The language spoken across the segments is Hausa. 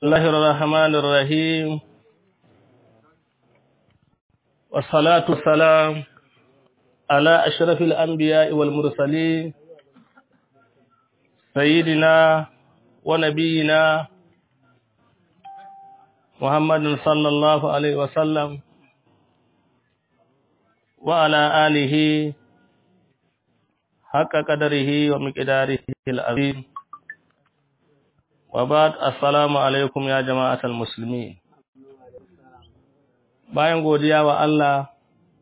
الله الرحمن الرحيم والصلاة والسلام على أشرف الأنبياء والمرسلين سيدنا ونبينا محمد صلى الله عليه وسلم وعلى آله حق قدره ومقداره العظيم وبعد السلام alaikum ya jama'atul muslimin bayan godiya wa Allah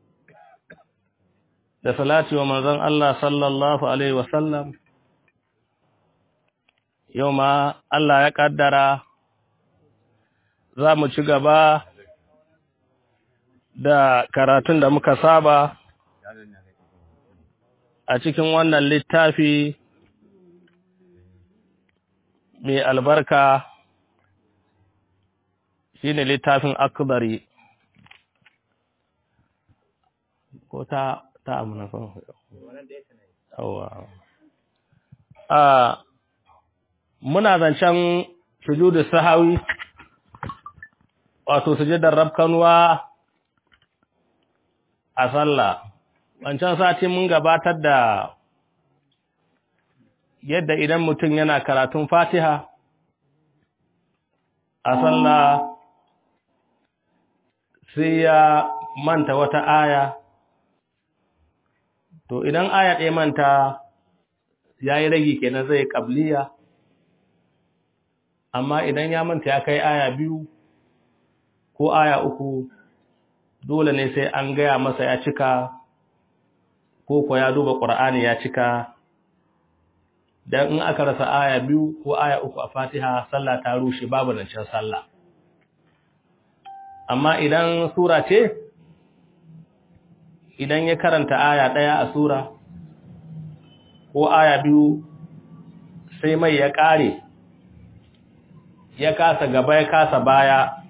da salati wa manzon Allah sallallahu alaihi wasallam yau ma Allah ya kaddara za mu ci gaba da karatun da muka saba a cikin wannan littafi mai albarka shi ne littafin akbari ko ta ta amina son a muna zancen sujudu sahawi wato sujudar rabkanuwa a sallah wancan sati mun gabatar da yadda idan mutum yana karatun fatiha a sallah sai ya manta wata aya to idan aya ɗaya manta ya yi ragi kenan zai ƙabliya amma idan ya manta ya kai aya biyu ko aya uku dole ne sai an gaya masa ya cika ko ko ya duba ƙur'ani ya cika dan in aka rasa aya biyu ko aya uku a Fatiha sallah ta rushe babu zancen sallah amma idan sura ce idan ya karanta aya ɗaya a sura ko aya biyu sai mai ya ƙare ya kasa gaba ya kasa baya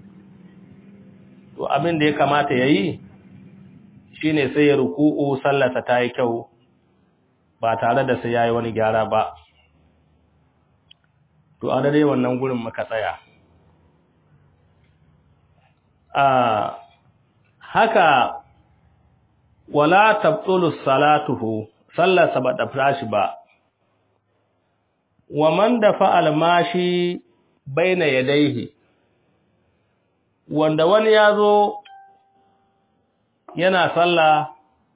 to abin da ya kamata ya yi shine sai ya ruku'u sallarsa ta yi kyau ba tare da sai yayi wani gyara ba to a dare wannan gurin muka tsaya a haka wala tabtulu salatuhu sallarsa ba ta fashi ba wa man dafa almashi baina yadayhi wanda wani yazo yana sallah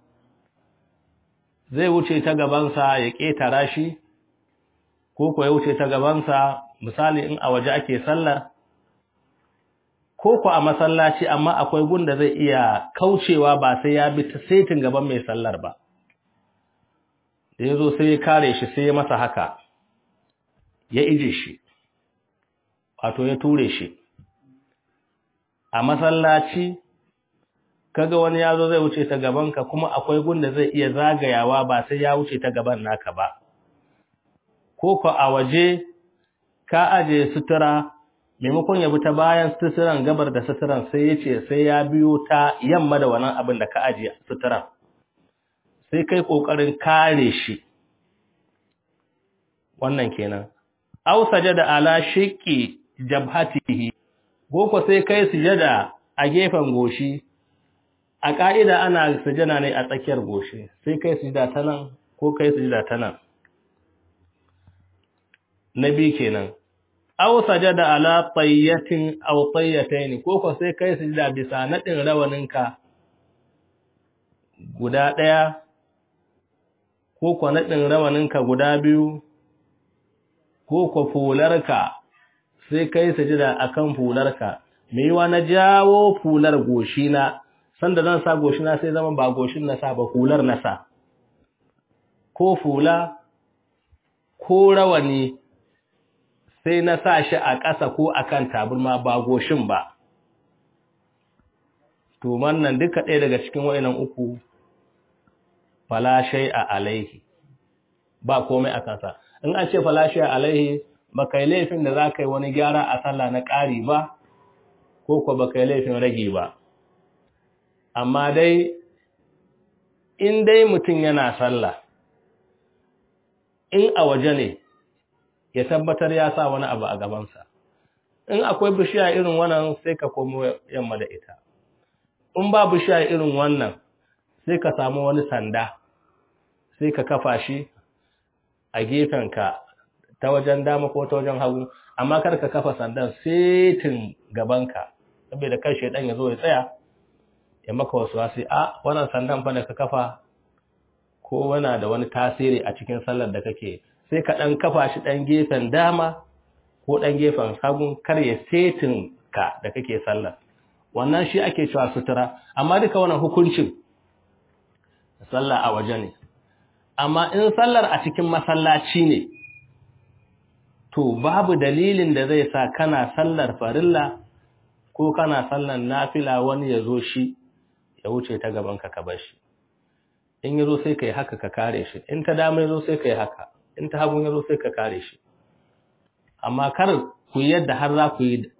zai wuce ta gabansa ya ƙetara shi ko ko ya wuce ta gabansa misali in a waje ake sallar ko ko a masallaci amma akwai gunda zai iya kaucewa ba sai ya bi ta setin gaban mai sallar ba da ya zo sai ya kare shi sai ya masa haka ya ije shi wato ya ture shi a masallaci kaga wani ya zo zai wuce ta gabanka kuma akwai gunda zai iya zagayawa ba sai ya wuce ta gaban naka ba ko ko a waje ka aje sutura maimakon ya bi ta bayan suturan gabar da suturan sai ya ce sai ya biyo ta yamma da wannan abin da ka aje suturan sai kai kokarin kare shi wannan kenan aw sajada ala shiqqi jabhatihi ko ko sai kai sujada a gefen goshi a ƙa'ida ana sujana ne a tsakiyar goshi sai kai sujada ta nan ko kai sujada ta nan na biyu kenan aw sajada ala tayyatin aw tayyatayn ko ko sai kai sujada bisa nadin rawaninka guda ɗaya ko ko nadin rawaninka guda biyu ko ko fularka sai kai sujada akan fularka me yiwa na jawo fular goshi na sanda zan sa goshina sai zama ba goshin na sa ba hular na sa ko fula ko rawani sai na sa shi a ƙasa ko akan taburma ba goshin ba to wannan duka ɗaya daga cikin wayannan uku fala a alaihi ba komai a kansa in an ce fala a alaihi ba kai laifin da za ka yi wani gyara a sallah na ƙari ba ko ko ba kai laifin rage ba amma dai in dai mutum yana sallah in a waje ne ya tabbatar ya sa wani abu a gabansa in akwai bishiya irin wannan sai ka komo yamma da ita in ba bishiya irin wannan sai ka samu wani sanda sai ka kafa shi a gefenka ta wajen dama ko ta wajen hagu amma kar ka kafa sandan setin gabanka saboda kan shaidan ya zo ya tsaya ya maka wasu wasi a wannan sandan fa da ka kafa ko wana da wani tasiri a cikin sallar da kake sai ka dan kafa shi dan gefen dama ko dan gefen hagun kar ya setin ka da kake sallar wannan shi ake cewa sutura amma duka wannan hukuncin sallah a waje ne amma in sallar a cikin masallaci ne to babu dalilin da zai sa kana sallar farilla ko kana sallar nafila wani ya zo shi ya wuce ta gaban ka ka bar shi in ya zo sai ka yi haka ka kare shi in ta dama ya zo sai ka yi haka in ta hagun ya zo sai ka kare shi amma kar ku yi yadda har za ku yi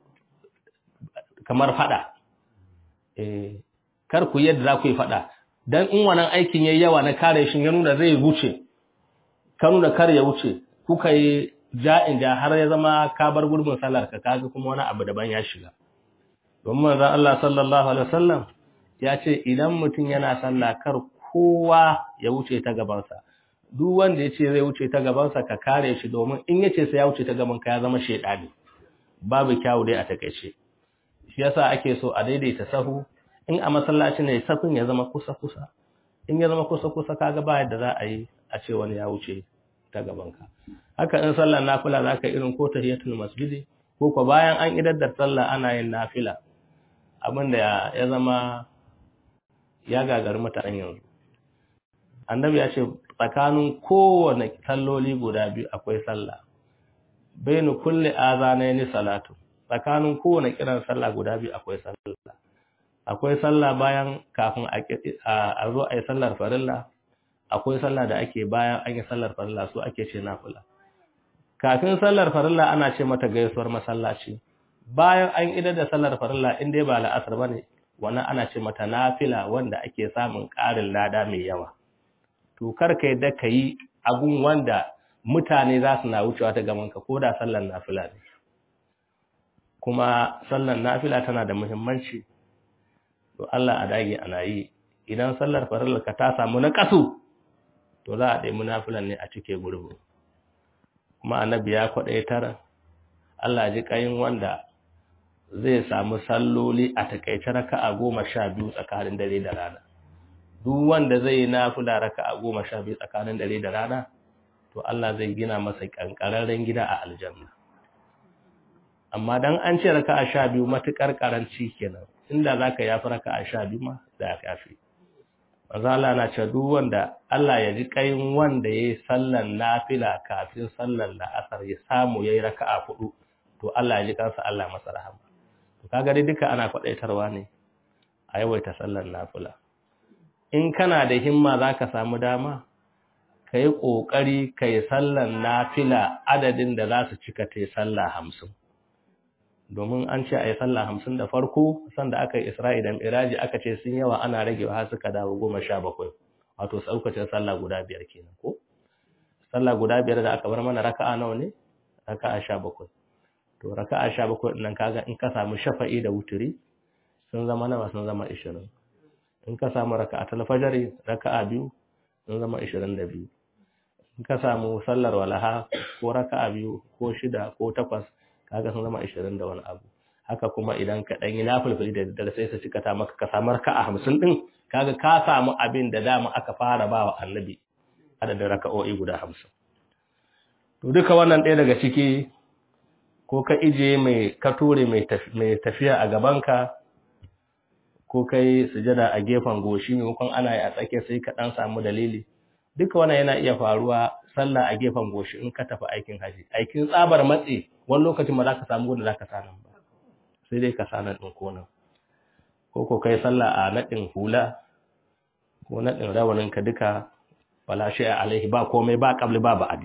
kamar fada eh kar ku yi yadda za ku yi fada dan in wannan aikin yayi yawa na kare shi ya nuna zai wuce ka nuna kar ya wuce kuka yi ja'in ja har ya zama ka bar gurbin sallar ka kaga kuma wani abu daban ya shiga domin manzon Allah sallallahu alaihi wasallam ya ce idan mutum yana sallah kar kowa ya wuce ta gabansa duk wanda yace zai wuce ta gabansa ka kare shi domin in yace sai ya wuce ta gaban ka ya zama shedani babu kyawu dai a takeice shi yasa ake so a daidaita sahu in a masallaci ne safin ya zama kusa kusa in ya zama kusa kusa kaga ba yadda za a yi a ce wani ya wuce ta gabanka haka in sallar nafila za ka irin ko tahiyatul masjidi ko ko bayan an idar da sallah ana yin nafila abinda ya zama ya gagari mutanen yanzu annabi ya ce tsakanin kowane salloli guda biyu akwai sallah bainu kulli azanaini salatu tsakanin kowane kiran sallah guda biyu akwai sallah akwai sallah bayan kafin a zo a yi sallar farilla akwai sallah da ake bayan an yi sallar farilla su ake ce nafila kafin sallar farilla ana ce mata gaisuwar masallaci bayan an idar da sallar farilla in dai ba la'asar bane wannan ana ce mata nafila wanda ake samun ƙarin lada mai yawa to kar ka yadda ka yi abun wanda mutane za su na wucewa ta gaban ka ko da sallar nafila ne kuma sallar nafila tana da muhimmanci to Allah a dage ana yi idan sallar farilla ka ta samu na kasu to za a ɗaya munafilan ne a cike gurbu kuma annabi ya kwaɗaitar Allah ji ƙayin wanda zai samu salloli a takaice raka'a goma sha biyu tsakanin dare da rana duk wanda zai yi nafila raka'a goma sha biyu tsakanin dare da rana to Allah zai gina masa ƙanƙararren gida a aljanna amma dan an ce raka'a sha biyu matuƙar ƙaranci kenan inda za ka yafi raka'a sha biyu ma za ka yafi manzo Allah na ce duk wanda Allah ya ji kayin wanda yayi sallan nafila kafin sallan la'asar ya samu yayi raka'a hudu to Allah ya ji kansa Allah masa rahama to kaga dai duka ana kwadaitarwa ne a yawaita sallan nafila in kana da himma zaka samu dama kai kokari kai sallan nafila adadin da za su cika tai sallah 50 domin an ce a yi sallah hamsin da farko sanda aka yi isra'i da miraji aka ce sun yawa ana rage har suka dawo goma sha bakwai wato saukacin sallah guda biyar kenan ko sallah guda biyar da aka bar mana raka'a nawa ne raka'a sha bakwai to raka'a sha bakwai nan kaga in ka samu shafa'i da wuturi sun zama nawa sun zama ishirin in ka samu raka'a talfajari raka'a biyu sun zama ishirin da biyu in ka samu sallar walaha ko raka'a biyu ko shida ko takwas kaga sun zama 20 da wani abu haka kuma idan ka dan yi nafilfili da daddare sai su cika ta maka ka samu raka'a 50 din kaga ka samu abin da dama aka fara bawa annabi adadin raka'o'i guda 50 to duka wannan ɗaya daga ciki ko ka ije mai ka ture mai tafiya a gabanka ko kai sujada a gefen goshi maimakon ana yi a tsakiya sai ka dan samu dalili duka wannan yana iya faruwa sallah a gefen goshi in ka tafi aikin haji aikin tsabar matse wani lokacin ma za ka samu wanda za ka sanan ba sai dai ka sanan ɗin konan ko ko kai sallah a naɗin hula ko naɗin rawanin ka duka wala shi a alaihi ba komai ba qabli ba ba'di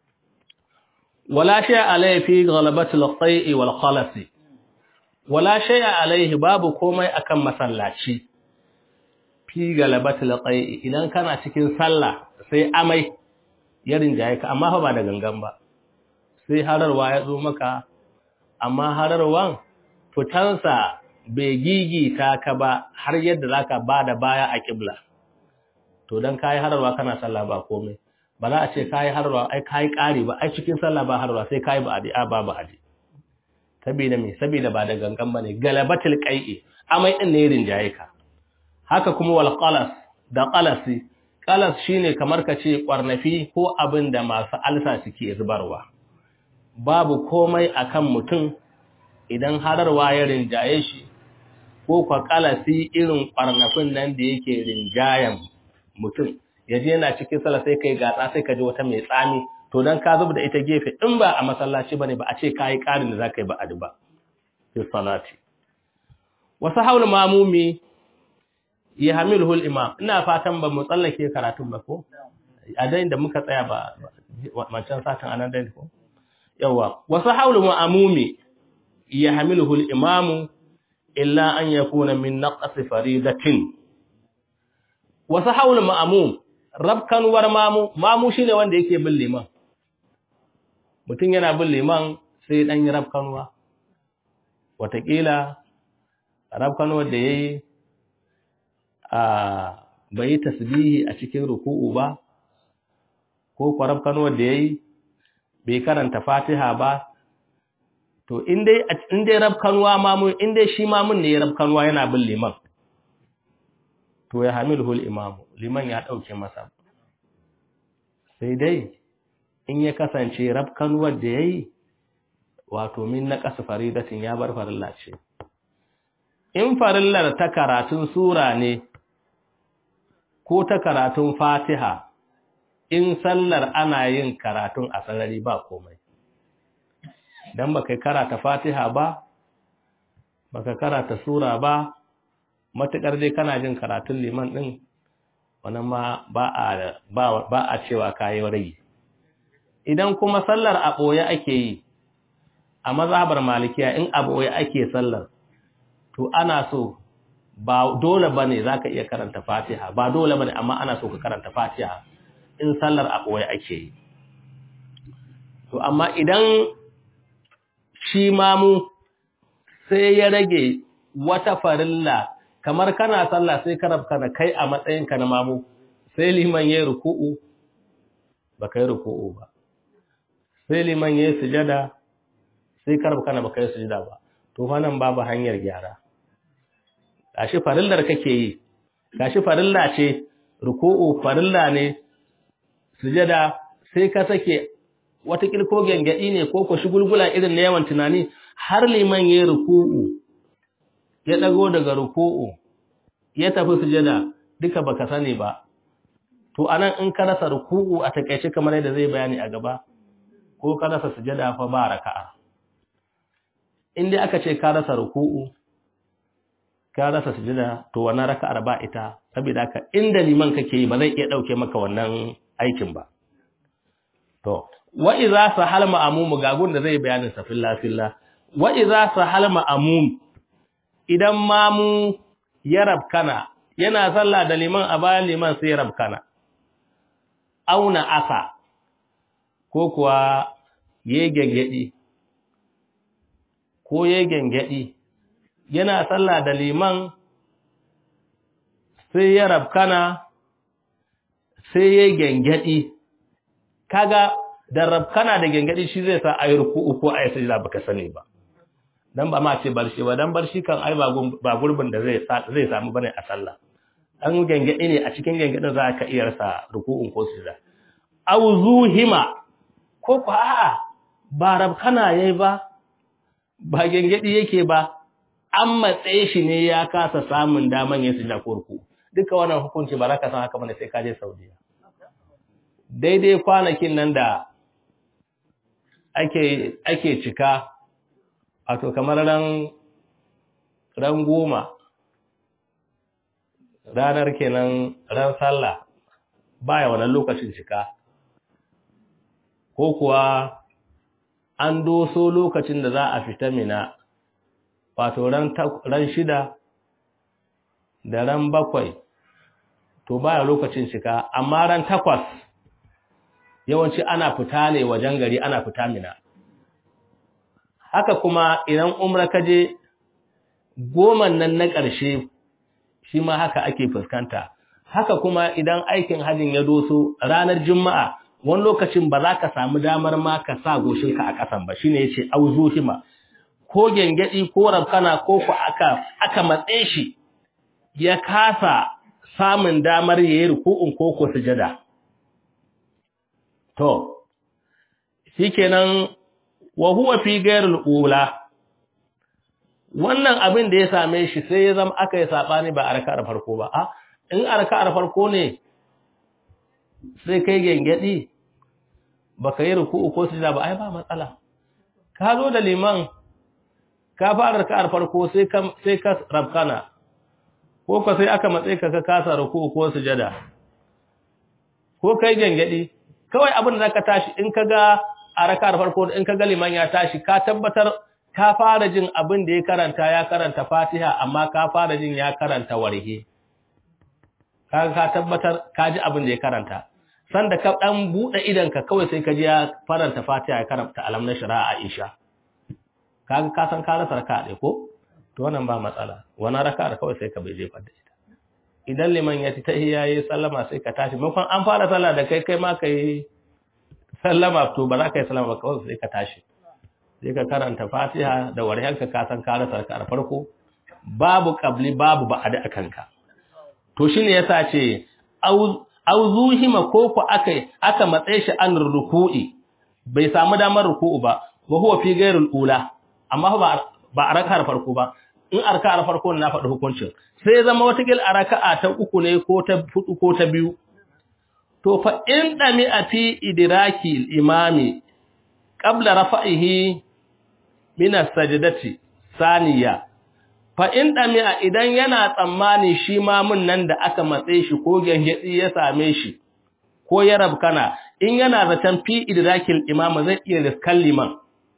wala shi a alaihi fi ghalabati al-qai'i wal khalasi wala shi a alaihi babu komai akan masallaci fi ghalabati al-qai'i idan kana cikin sallah sai amai ya rinjaye ka amma fa ba da gangan ba sai hararwa ya zo maka amma hararwan fitansa bai gigita ka ba har yadda za ka ba da baya a ƙibla to don kayi hararwa kana sallah ba komai ba za a ce kayi hararwa ai kayi ƙari ba ai cikin sallah ba hararwa sai kayi ba a ba ba adi saboda me saboda ba da gangan bane galabatul qai'i amai din ne rinjaye ka haka kuma wal qalas da qalasi qalas shine kamar ka ce kwarnafi ko abin da masu alsa suke zubarwa babu komai akan mutum idan hararwa ya rinjaye shi ko kwa qalasi irin kwarnafin nan da yake rinjayen mutum yaje yana cikin sallah sai kai gatsa sai ka ji wata mai tsami to dan ka zuba da ita gefe in ba a masallaci bane ba a ce kai karin da zakai ba adi ba fi salati wasu haul mamumi ya hamiluhu al-imam ina fatan ba mu tsallake karatun ba ko a dai da muka tsaya ba wancan satin anan dai ko yawa wasu haul mamumi ya hamiluhu al-imam illa an yakuna min naqs faridatin wasu haul ma'mum rabkanwar mamu mamu shine wanda yake bin liman mutum yana bin liman sai dan yi rabkanwa watakila rabkanwar da yayi a bai tasbihi a cikin ruku'u ba ko rabkanwar da yayi bai karanta fatiha ba to in dai in dai rabkanwa mamu in dai shi mamun ne ya rabkanwa yana bin liman to ya hamiluhul imamu liman ya ɗauke masa sai dai in ya kasance rafkanuwar da ya yi wato min na ƙasa faridatin ya bar farilla ce in farillar ta karatun sura ne ko ta karatun fatiha in sallar ana yin karatun a sarari ba komai don baka karata fatiha ba baka karata sura ba matuƙar dai kana jin karatun liman ɗin wannan ma ba a ba a cewa kayi rage idan kuma sallar a ɓoye ake yi a mazhabar malikiya in a ɓoye ake sallar to ana so ba dole bane zaka iya karanta fatiha ba dole bane amma ana so ka karanta fatiha in sallar a ɓoye ake yi to amma idan shi mamu sai ya rage wata farilla kamar kana sallah sai ka rabka na kai a matsayinka na mamu sai liman yayi ruku'u ba kai ruku'u ba sai liman yayi sujada sai ka rabka na ba kai sujada ba to fa nan babu hanyar gyara gashi farillar kake yi gashi farilla ce ruku'u farilla ne sujada sai ka sake wata kilko gengadi ne ko ko shugulgula irin na yawan tunani har liman yayi ruku'u ya ɗago daga ruku'u ya tafi sujada duka baka sani ba to anan in ka rasa ruku'u a takeice kamar yadda zai bayani a gaba ko ka rasa sujada fa ba raka'a in dai aka ce ka rasa ruku'u ka rasa sujada to wannan raka'ar ba ita saboda haka inda liman kake yi ba zai iya dauke maka wannan aikin ba to wa idza sahal ma'mum gagun da zai bayanin sa fillah fillah wa idza sahal ma'mum idan mamu ya rabkana yana sallah da liman a bayan liman sai ya rabkana auna asa ko kuwa ye gengedi ko ye gengedi yana sallah da liman sai ya rabkana sai ye gengedi kaga da rabkana da gengedi shi zai sa ayi ruku'u ko ayi sajda baka sani ba dan ba ma ce barshi ba dan barshi kan ai ba gurbin da zai zai samu bane a sallah dan gengedi ne a cikin gengedin za ka iya rasa ruku'un ko sujda aw zuhima ko ko a'a ba rabkana yayi ba ba gengedi yake ba an matsaye shi ne ya kasa samun daman yin sujda ko ruku duka wannan hukunci ba za ka san haka bane sai ka je Saudiya daidai kwanakin nan da ake ake cika wato kamar ran ran goma ranar kenan ran sallah baya wannan lokacin cika ko kuwa an doso lokacin da za a fita mina wato ran shida da ran bakwai to baya lokacin cika amma ran takwas yawanci ana fita ne wajen gari ana fita mina haka kuma idan umra ka je goman nan na ƙarshe shi ma haka ake fuskanta haka kuma idan aikin hajjin ya doso ranar juma'a wani lokacin ba za ka samu damar ma ka sa goshinka a ƙasan ba shine yace auzuhima ko gengedi ko rabkana ko ku aka aka matse shi ya kasa samun damar yayi ruku'un ko ko sujada to shikenan wa huwa fi ghairil ula wannan abin da ya same shi sai ya zama aka yi sabani ba a raka'ar farko ba a in a raka'ar farko ne sai kai gengedi baka yi ruku'u ko sujada ba ai ba matsala ka zo da liman ka fara raka'ar farko sai ka sai ka rabkana ko ka sai aka matse ka ka kasa ruku'u ko sujada ko kai gengedi kawai abin da zaka tashi in ka ga a raka'ar farko in ka ga liman ya tashi ka tabbatar ka fara jin abin da ya karanta ya karanta Fatiha amma ka fara jin ya karanta warhe kaga ka tabbatar ka ji abin da ya karanta sanda ka dan bude idan ka kawai sai ka ji ya faranta Fatiha ya karanta alam na shari'a Aisha kaga ka san ka rasa raka'a ɗaya ko to wannan ba matsala wannan raka'ar kawai sai ka bai jefa da ita idan liman ya ta yayi sallama sai ka tashi maimakon an fara sallah da kai kai ma kai sallama to ba za ka yi sallama ba kawai sai ka tashi sai ka karanta Fatiha da waryanka ka san ka rasa raka'ar farko babu qabli babu ba'da akanka to shine yasa ce auzuhima ko ku aka aka matsaye shi an ruku'i bai samu damar ruku'u ba wa huwa fi ghairil ula amma ba ba a raka'ar farko ba in a raka'ar farko na faɗi hukuncin sai zama wata gil a raka'a ta uku ne ko ta hudu ko ta biyu to fa in dami a fi idraki imami qabla rafa'ihi min as-sajdati saniya fa in dami'a idan yana tsammani shi ma mun nan da aka matse shi ko gangedi ya same shi ko ya rabkana in yana zaton fi idrakil imama zai iya riskan liman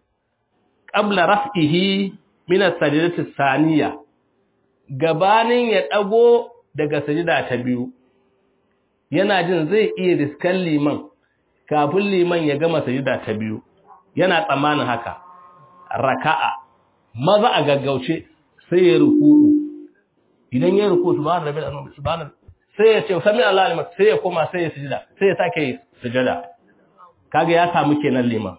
qabla raf'ihi min as-sajdati saniya gabanin ya dago daga sajida ta biyu yana jin zai iya riskan liman kafin liman ya gama sajida ta biyu yana tsammanin haka raka'a maza a gaggauce sai ya ruku'u idan ya ruku subhanahu rabbil azim subhanahu sai ya ce sami Allah liman sai ya koma sai ya sujada sai ya sake sujada kaga ya samu kenan liman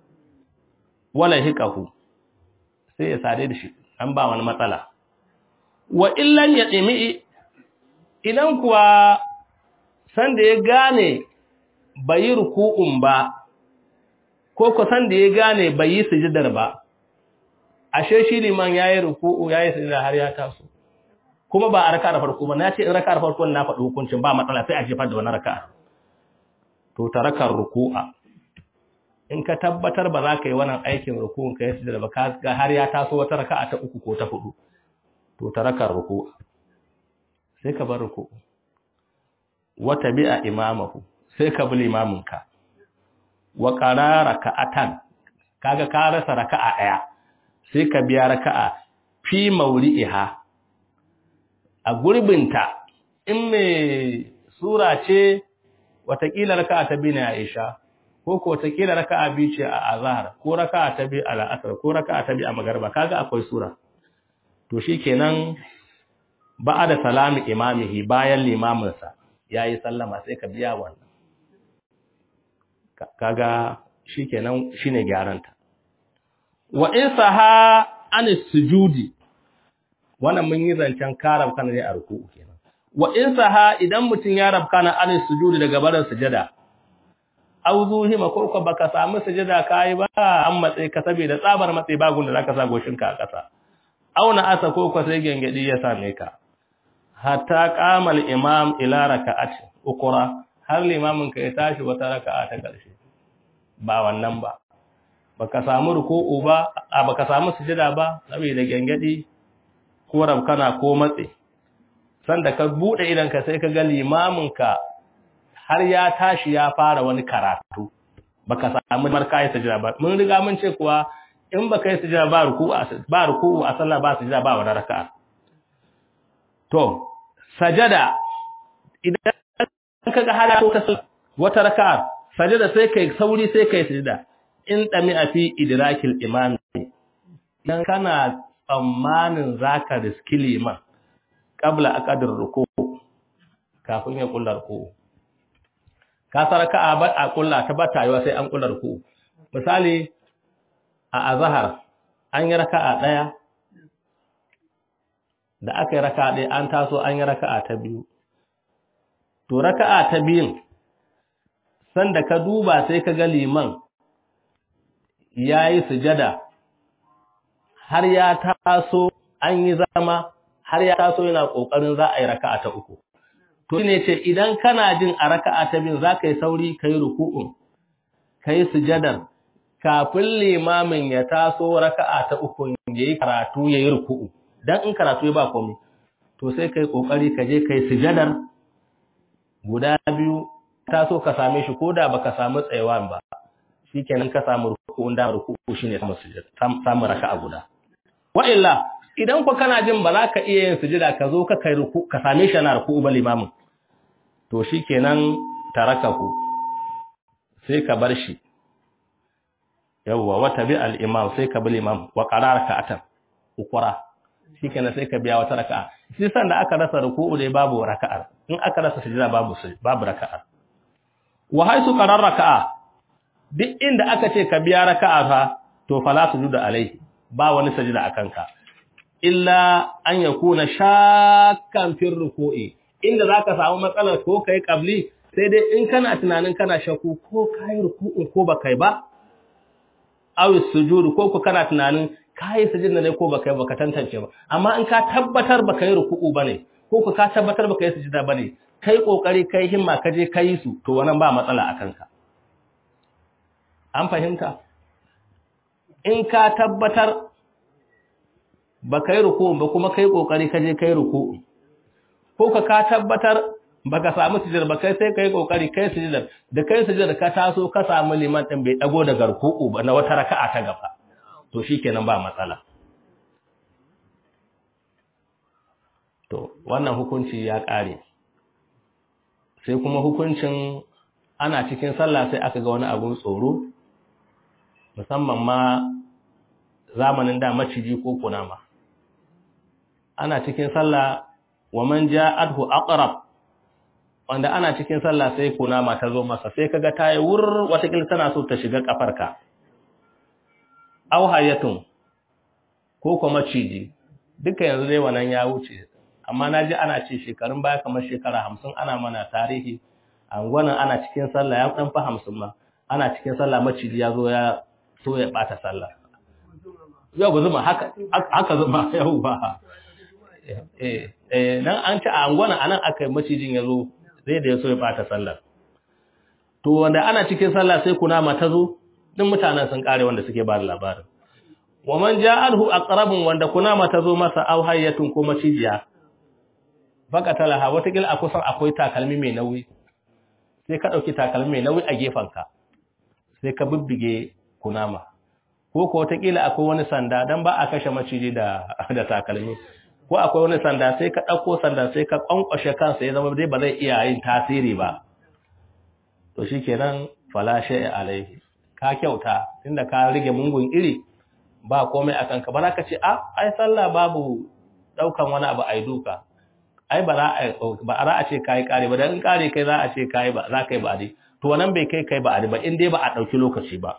wala hikahu sai ya sade da shi an ba wani matsala wa illan ya dimi idan kuwa san da ya gane bai ruku'un ba ko ko san da ya gane bai yi sujudar ba ashe shi liman yayi ruku'u yayi sujada har ya taso kuma ba a raka da farko ba na ce in raka da farko na faɗi hukuncin ba matsala sai a jefar da wani raka to tarakar ruku'a in ka tabbatar ba za ka yi wannan aikin ruku'un ka yi sujada ba ka ga har ya taso wata raka'a ta uku ko ta hudu to tarakar ruku'a sai ka bar ruku'u wata bi'a imamahu sai ka bi limaminka wa qarara ka'atan kaga ka rasa raka'a daya sai ka biya raka'a fi mawli'iha a gurbinta in me sura ce watakila raka'a ta bi na Aisha ko ko watakila raka'a bi ce a azhar ko raka'a ta bi a asr ko raka'a ta bi a magriba kaga akwai sura to shikenan ba'da salami imamihi bayan limaminsa yayi sallama sai ka biya wannan kaga shikenan shine gyaranta wa in saha an sujudi wannan mun yi zancen karab kana ne a ruku'u kenan wa in saha idan mutun ya rabkana an sujudi daga barin sujada aw zuhima ko ko baka samu sujada kai ba an matsayi ka saboda tsabar matsayi ba gunda zaka sa goshinka a ƙasa aw na asa ko ko sai gengedi ya same ka hatta qamal imam ila raka'ati ukura har limamin ka ya tashi wata raka'a ta ƙarshe ba wannan ba baka samu ruku'u ba a baka samu sujada ba saboda gengedi ko rabkana ko matse sanda ka bude idan ka sai ka ga limamin ka har ya tashi ya fara wani karatu baka samu marka yi sujada ba mun riga mun ce kuwa in baka yi sujada ba ruku'u ba ruku'u a sallah ba sujada ba wani raka'a to sajada idan kaga halato ta wata raka'a sajada sai kai sauri sai kai sujada in dami a fi idrakil imam dan kana tsammanin zaka riski liman qabla aqdir ruku kafin ya kullar ruku ka saraka a ba a kulla ta bata yiwa sai an kullar ruku misali a azhar an yi raka'a daya da aka yi raka'a ɗaya an taso an yi raka'a ta biyu to raka'a ta biyun sanda ka duba sai ka ga liman ya yi sujada har ya taso an yi zama har ya taso yana ƙoƙarin za a yi raka'a ta uku to ne ce idan kana jin a raka'a ta biyun za ka yi sauri ka yi ruku'un ka yi sujadar kafin limamin ya taso raka'a ta uku ya yi karatu ya yi ruku'u dan in karatu ya ba komai to sai kai kokari ka je kai sujadar guda biyu ta so ka same shi koda baka samu tsayawan ba shikenan ka samu ruku'un da ruku'u shine samu sujada samu raka'a guda wa illa idan ko kana jin ba za ka iya yin sujada ka zo ka kai ruku ka same shi na ruku'u ba limamin to shikenan tarakahu sai ka bar shi yawwa wata bi al-imam sai ka bi imam wa qarara ka atan ukura shikenan sai ka biya wata raka'a shi san da aka rasa ruku'u dai babu raka'ar in aka rasa sujada babu babu raka'ar wa haisu qarar raka'a duk inda aka ce ka biya raka'a fa to fala sujuda alaihi ba wani sajida akan ka illa an yakuna shakkan fi ruku'i inda zaka samu matsalar ko kai qabli sai dai in kana tunanin kana shakku ko kai ruku'u ko ba kai ba aw sujudu ko ko kana tunanin kai sujudna ne ko baka yi baka tantance ba amma in ka tabbatar baka yi ruku'u bane ko ka tabbatar baka yi sujuda bane kai kokari kai himma ka je kai su to wannan ba matsala akan ka an fahimta in ka tabbatar baka yi ruku'u ba kuma kai kokari ka je kai ruku'u ko ka ka tabbatar baka samu sujudar ba kai sai kai kokari kai sujudar da kai sujudar ka taso ka samu liman din bai dago daga ruku'u ba na wata raka'a ta gaba to shi kenan ba matsala to wannan hukunci ya ƙare sai kuma hukuncin ana cikin sallah sai aka ga wani abun tsoro musamman ma zamanin da maciji ko kunama ana cikin sallah wa man ja'adhu aqrab wanda ana cikin sallah sai kunama ta zo masa sai kaga tayi wur wata tana so ta shiga kafarka auhayatun ko kuma ciji duka yanzu dai wannan ya wuce amma naji ana ce shekarun baya kamar shekara hamsin ana mana tarihi angwanan ana cikin sallah ya dan fa hamsin ma ana cikin sallah maciji ya zo ya so ya bata sallah yau ba zuma haka haka zuma yau ba eh eh nan an ci a angwanan anan aka yi macijin ya zo zai da ya so ya bata sallah to wanda ana cikin sallah sai kunama ta zo duk mutanen sun kare wanda suke ba da labarin wa man ja'alhu aqrabun wanda kunama ta zo masa aw hayyatun ko macijiya faqatalaha wata gil a kusan akwai takalmi mai nauyi sai ka dauki takalmi mai nauyi a gefanka sai ka bibbige kunama ko ko wata kila akwai wani sanda dan ba a kashe maciji da da takalmi ko akwai wani sanda sai ka dauko sanda sai ka kwankwashe kansa ya zama dai ba zai iya yin tasiri ba to shikenan fala shay'a alaihi ka kyauta inda ka rige mungun iri ba komai akan ka ba za ka ce a ai sallah babu daukan wani abu ai duka ai ba za a ba za a ce kai kare ba dan in kare kai za a ce kai ba za kai ba dai to wannan bai kai kai ba dai ba in dai ba a dauki lokaci ba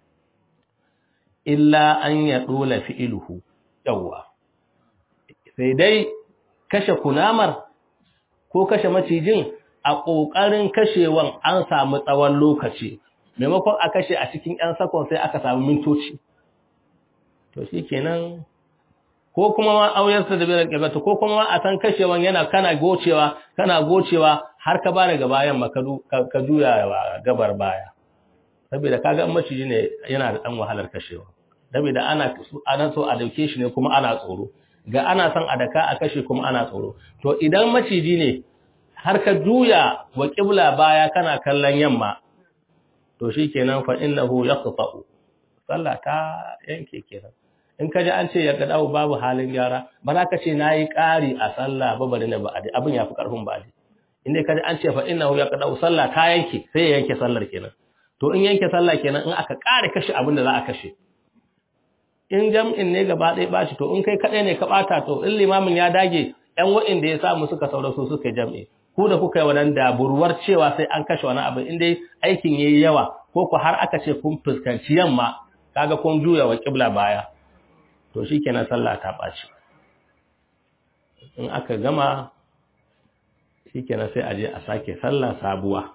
illa an ya dola fi'luhu yawa sai dai kashe kunamar ko kashe macijin a kokarin kashewan an samu tsawon lokaci maimakon a kashe a cikin 'yan sakon sai aka samu mintoci to shi kenan ko kuma ma auyarsa da bilar ƙibata ko kuma ma a san kashewan yana kana gocewa kana gocewa har ka bada ga bayan ma ka juya gabar baya saboda kaga maciji ne yana da ɗan wahalar kashewa saboda ana ana so a dauke shi ne kuma ana tsoro ga ana son a daka a kashe kuma ana tsoro to idan maciji ne har ka juya wa ƙibla baya kana kallon yamma to shi kenan fa innahu yaqta'u sallah ta yanke kenan in kaji an ce ya dawo babu halin gyara ba za ka ce nayi ƙari a sallah ba bari na ba'adi abin yafi karfin ba'adi inda kaji an ce fa innahu yaqta'u sallah ta yanke sai ya yanke sallar kenan to in yanke sallah kenan in aka ƙara kashe abin da za a kashe in jam'in ne gaba ɗaya ɓaci to in kai kaɗai ne ka ɓata to in limamin ya dage ‘yan wa'inda ya samu suka saura su suka jam'i ku da kuka yi wannan daburwar cewa sai an kashe wani abu in dai aikin yayi yawa ko ku har aka ce kun fuskanci yamma kaga kun juya wa kibla baya to shikenan sallah ta ɓaci in aka gama shikenan sai a je a sake sallah sabuwa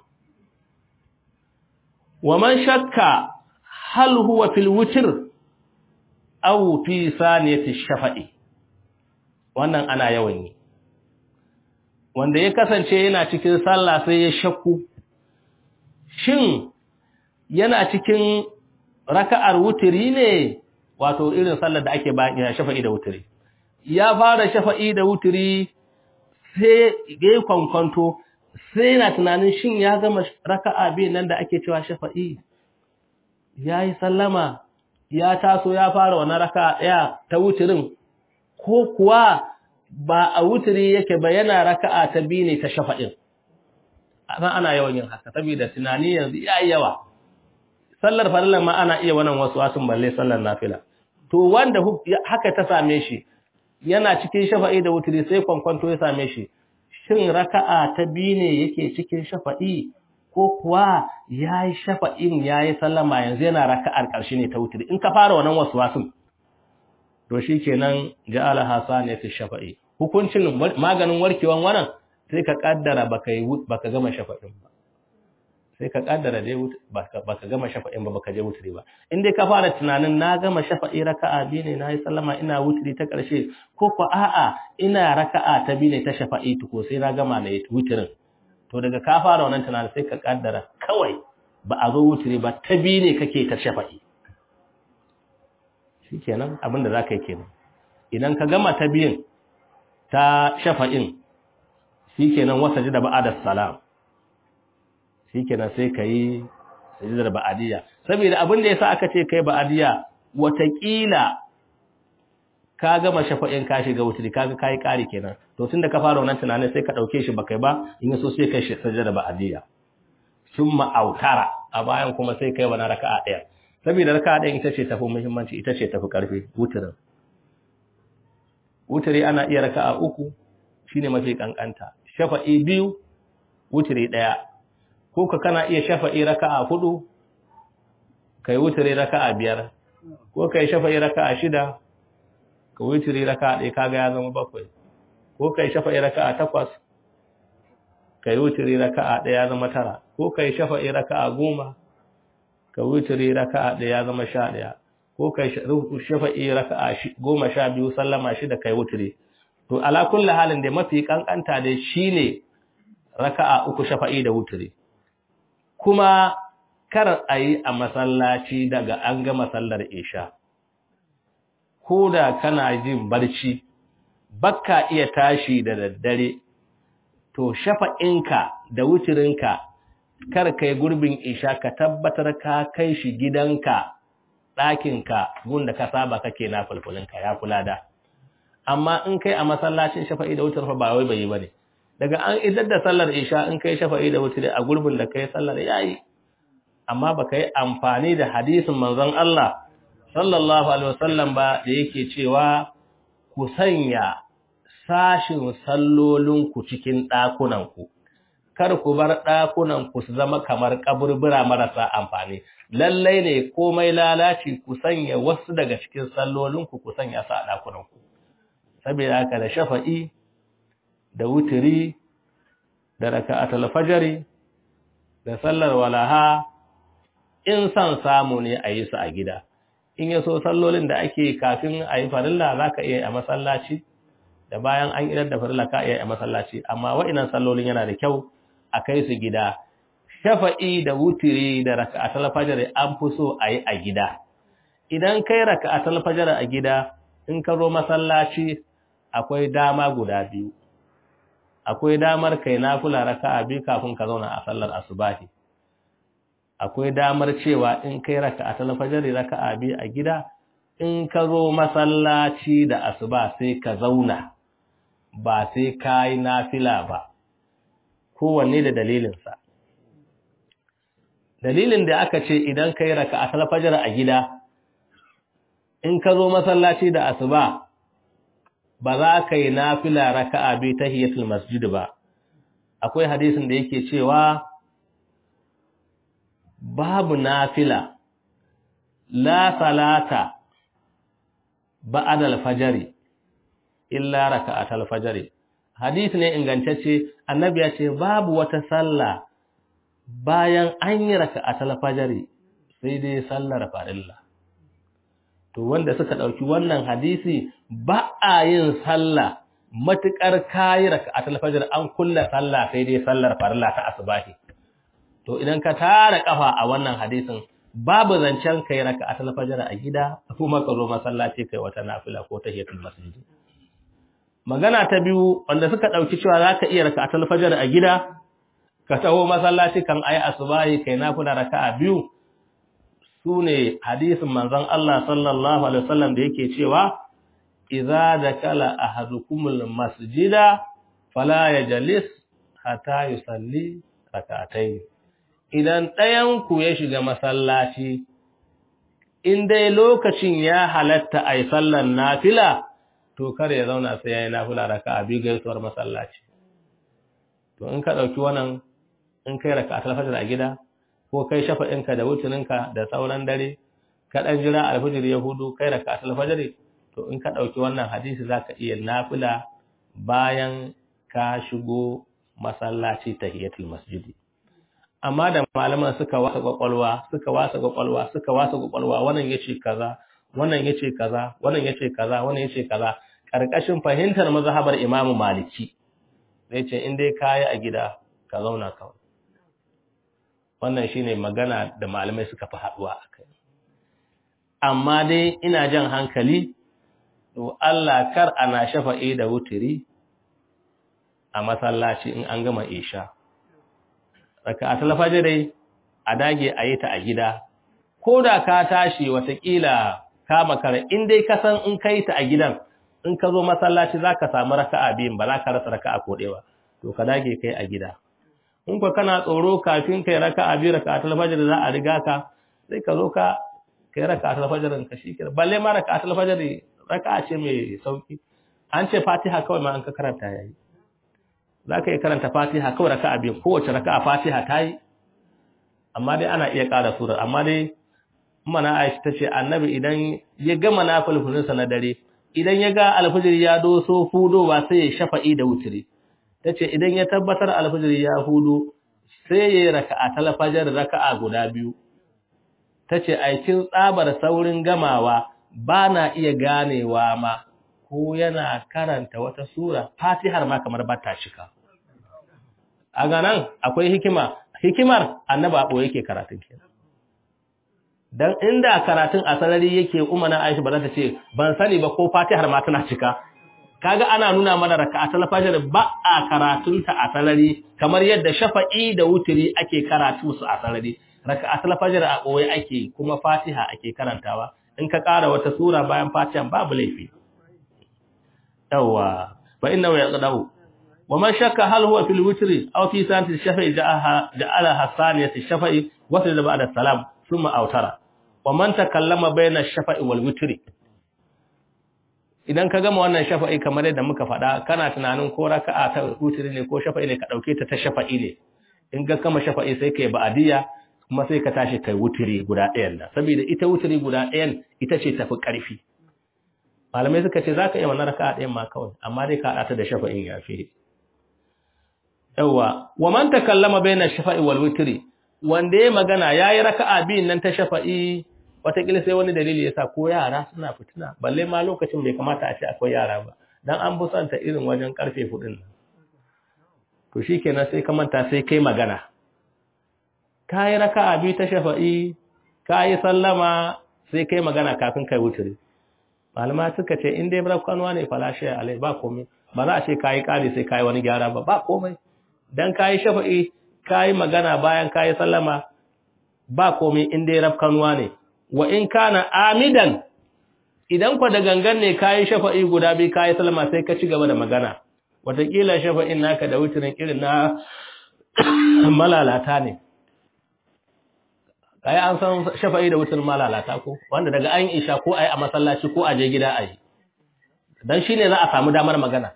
wa man shakka hal huwa fil witr aw fi saniyati shafa'i wannan ana yawan yi wanda ya kasance yana cikin sallah sai ya shakku shin yana cikin raka'ar wutiri ne wato irin sallar da ake bayan shafa'i da wutiri ya fara shafa'i da wutiri sai ya kwankwanto sai yana tunanin shin ya gama raka'a biyu nan da ake cewa shafa'i ya yi sallama ya taso ya fara wani raka'a ɗaya ta wutirin ko kuwa ba a wutiri yake ba yana raka'a ta biyu ne ta shafa'in ana ana yawan yin haka saboda tunani yanzu ya yi yawa sallar farillan ma ana iya wannan wasu wasun balle sallar nafila to wanda haka ta same shi yana cikin shafa'i da wutiri sai kwankwanto ya same shi shin raka'a ta biyu ne yake cikin shafa'i ko kuwa yayi shafa'in yayi sallama yanzu yana raka'ar ƙarshe ne ta wutiri in ka fara wannan waswasin to shikenan ja'ala hasan ya fi shafa'i hukuncin maganin warkewan wannan sai ka kaddara baka yi baka gama shafa'in ba sai ka kaddara dai baka gama shafa'in ba baka je wutiri ba in dai ka fara tunanin na gama shafa'i raka'a biyu ne nayi sallama ina wutiri ta ƙarshe ko ko a'a ina raka'a ta biyu ne ta shafa'i tuko sai na gama na wutirin to daga ka fara wannan tunanin sai ka kaddara kawai ba a zo wutiri ba ta biyu ne kake ta shafa'i shikenan abin da zaka yi kenan idan ka gama ta biyun ta shafa'in shikenan wasa ji da ba'ada salam shikenan sai ka yi sajidar ba'adiyya saboda abin da yasa aka ce kai ba'adiyya watakila ka gama shafa'in ka shiga wuturi kaga kai kari kenan to tunda ka fara wannan tunanin sai ka dauke shi bakai ba in yaso sai kai sajidar ba'adiyya summa autara a bayan kuma sai kai wani raka'a daya saboda raka'a ɗayan ita ce tafi muhimmanci ita ce tafi karfi wuturin wuturi ana iya raka'a uku shine mafi kankanta shafa'i biyu wuturi daya ko ka kana iya shafa'i raka'a hudu kai wuturi raka'a biyar ko kai shafa'i raka'a shida ka wuturi raka'a ɗaya kaga ya zama bakwai ko kai shafa'i raka'a takwas kai wuturi raka'a ɗaya ya zama tara ko kai shafa'i raka'a goma ka wuturi raka'a ɗaya ya zama sha ɗaya ko kai shafa'i raka'a goma sha biyu sallama shida kai wuturi to ala kulli halin da mafi kankanta dai shine raka'a uku shafa'i da wuturi kuma kar a yi a masallaci daga an gama sallar isha ko da kana jin barci bakka iya tashi da daddare to shafa'inka da wuturinka kar kai gurbin isha ka tabbatar ka kai shi gidanka ɗakinka gunda ka saba kake na fulfulinka ya kula da amma in kai a masallacin shafa'i da wutar fa ba wai bai yi bane daga an idar da sallar isha in kai shafa'i da wutri a gurbin da kai sallar yayi amma baka yi amfani da hadisin manzon Allah sallallahu alaihi wasallam ba da yake cewa ku sanya sashin sallolin ku cikin dakunan ku kar ku bar dakunan ku su zama kamar kaburbura marasa amfani lallai ne komai lalaci ku sanya wasu daga cikin sallolin ku ku sanya su a dakunan ku saboda haka da shafa'i da wutiri da raka'atul fajri da sallar walaha in san samu ne a yi su a gida in yaso sallolin da ake kafin a yi farilla zaka iya a masallaci da bayan an idar da farilla ka iya a masallaci amma wa'inan sallolin yana da kyau a kai su gida shafa'i da wutiri da raka'atul fajri an fi so a yi a gida idan kai raka'atul fajri a gida in ka zo masallaci akwai dama guda biyu akwai damar kai nafila raka'a biyu kafin ka zauna a sallar asubahi akwai damar cewa in kai raka'atul fajr raka'a biyu a gida in ka zo masallaci da asuba sai ka zauna ba sai kai nafila ba kowanne da dalilinsa dalilin da aka ce idan kai raka'atul fajr a gida in ka zo masallaci da asuba ba za ka yi nafila raka'a bi tahiyatul masjid ba akwai hadisin da yake cewa babu nafila la salata ba'da al-fajr illa raka'at al-fajr hadisi ne ingantacce annabi ya ce babu wata sallah bayan an yi raka'at al-fajr sai dai sallar farilla to wanda suka dauki wannan hadisi ba a yin sallah matukar kayi raka'at al-fajr an kulla sallah sai dai sallar farilla ta asbahi to idan ka tara kafa a wannan hadisin babu zancen kai raka'atul fajr a gida kuma ka zo masallaci kai wata nafila ko tahiyatul masjid magana ta biyu wanda suka dauki cewa zaka iya raka'atul fajr a gida ka taho masallaci kan ayi asubahi kai nafila raka'a biyu sune hadisin manzon Allah sallallahu alaihi wasallam da yake cewa idza dakala ahadukumul masjida fala yajlis hatta yusalli raka'atayn idan ɗayanku ya shiga masallaci, in dai lokacin ya halatta a yi sallan nafila, to kar ya zauna sai ya yi nafila raka a biyu gaisuwar masallaci. To in ka ɗauki wannan, in kai raka a talfajar a gida, ko kai shafa'inka da wutuninka da sauran dare, ka ɗan jira alfajir ya hudu kai raka a talfajar, to in ka ɗauki wannan hadisi za ka iya nafila bayan ka shigo masallaci tahiyatul masjidi. amma da malaman suka wasa kwakwalwa suka wasa kwakwalwa suka wasa kwakwalwa wannan yace kaza wannan yace kaza wannan yace kaza wannan yace kaza karkashin fahimtar mazhabar Imam Maliki zai ce in dai kai a gida ka zauna kawai wannan shine magana da malamai suka fi haduwa akai amma dai ina jan hankali to Allah kar ana shafa'i da wutiri a masallaci in an gama isha raka'atul fajr dai a dage a yi ta a gida ko da ka tashi watakila ka makara in dai ka san in kai ta a gidan in ka zo masallaci zaka samu raka'a biyun ba za ka rasa raka'a ko ɗaya to ka dage kai a gida in ko kana tsoro kafin kai raka'a biyu raka'atul fajr za a riga ka sai ka zo ka kai raka'atul fajr ka shikenan balle ma raka'atul fajr raka'a ce mai sauki an ce Fatiha kawai ma an ka karanta yayi za ka yi karanta fatiha kawai raka'a biyu kowace raka'a fatiha ta yi amma dai ana iya ƙara surar amma dai mana aisha ta ce annabi idan ya gama na fulfulinsa na dare idan ya ga alfijir ya doso hudo ba sai ya shafa'i da wutiri ta ce idan ya tabbatar alfijir ya hudo sai ya yi raka'a talafajar raka'a guda biyu ta ce aikin tsabar saurin gamawa ba na iya ganewa ma ko yana karanta wata sura fatihar ma kamar ba ta cika a ganan akwai hikima hikimar annaba ɓoye yake karatun kenan dan inda karatun a sarari yake umana Aisha ba za ta ce ban sani ba ko Fatihar ma tana cika kaga ana nuna mana raka'atul fajr ba a karatun ta a sarari kamar yadda shafa'i da wutiri ake karatu su a sarari raka'atul fajr a ɓoye ake kuma Fatiha ake karantawa in ka ƙara wata sura bayan Fatiha babu laifi yawa fa innahu yaqdau ومن شك هل هو في الوتر أو في سنة الشفع جعلها جعلها ثانية الشفع وسجد بعد السلام ثم أوتر ومن تكلم بين الشفع والوتر idan ka gama wannan shafa'i kamar yadda muka faɗa kana tunanin ko raka'a ta wutri ne ko shafa'i ne ka dauke ta ta shafa'i ne in ga kama shafa'i sai kai ba'diya kuma sai ka tashi kai wutri guda ɗayan da saboda ita wutri guda ɗayan ita ce tafi ƙarfi malamai suka ce zaka iya wannan raka'a ɗayan ma kawai amma dai ka haɗa ta da shafa'in yafi yawa wa man takallama baina shafa'i wal witri wanda ya magana yayi raka'a biyun nan ta shafa'i watakila sai wani dalili yasa ko yara suna fitina balle ma lokacin bai kamata a ce akwai yara ba dan an busanta irin wajen karfe hudun nan to shikenan sai ka manta sai kai magana kai raka'a biyu ta shafa'i kai sallama sai kai magana kafin kai wutri malama suka ce in dai rakkanwa ne falashe alai ba komai ba za a ce kai kare sai kai wani gyara ba ba komai dan kayi shafa'i kayi magana bayan kayi sallama ba komai in dai rafkanuwa ne wa in kana amidan idan kwa da gangan ne kayi shafa'i guda biyu kayi sallama sai ka ci gaba da magana wataƙila shafa'in naka da wutirin irin na malalata ne kai an san shafa'i da wutar malalata ko wanda daga an isha ko ai a masallaci ko a je gida ai dan shine za a samu damar magana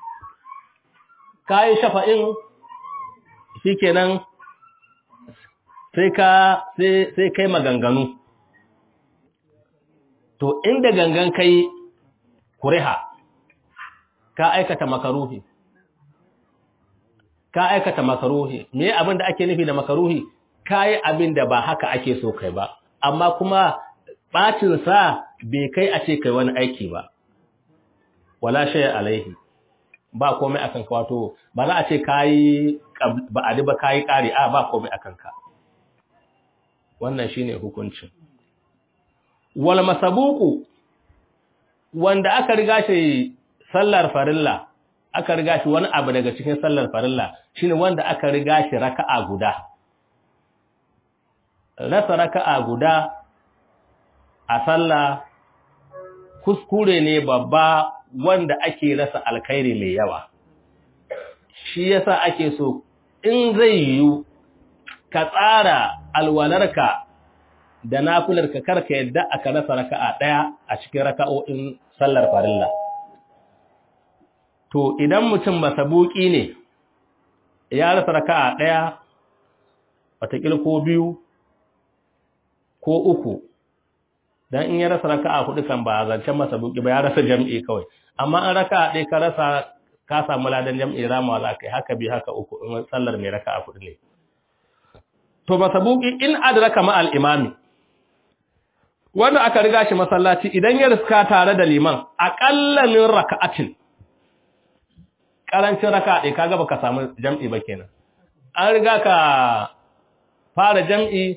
kai shafa'in shikenan sai ka sai sai kai maganganu to inda gangan kai kuriha ka aikata makaruhi ka aikata makaruhi me abin da ake nufi da makaruhi kai abin da ba haka ake so kai ba amma kuma bacin sa bai kai a ce kai wani aiki ba wala shay alaihi ba komai akan ka wato ba za a ce kai ba adi ba kai kari a ba komai akan ka wannan shine hukuncin wal masabuku wanda aka riga shi sallar farilla aka riga shi wani abu daga cikin sallar farilla shine wanda aka riga shi raka'a guda rasa raka'a guda a sallah kuskure ne babba wanda ake rasa alkhairi mai yawa shi yasa ake so in zai yiwu ka tsara alwalarka da nafilarka karka yadda aka rasa raka'a daya a cikin raka'o'in sallar farilla to idan mutum masabuki ne ya rasa raka'a daya watakil ko biyu ko uku dan in ya rasa raka'a hudu kan ba zancen masabuki ba ya rasa jam'i kawai amma an raka'a ɗaya ka rasa ka samu ladan jam'i ramawa za ka yi haka bi haka uku in sallar mai raka'a hudu ne to masabuki in adraka ma al-imami wanda aka riga shi masallaci idan ya riska tare da liman aqalla min raka'atin karancin raka'a ɗaya kaga baka samu jam'i ba kenan an riga ka fara jam'i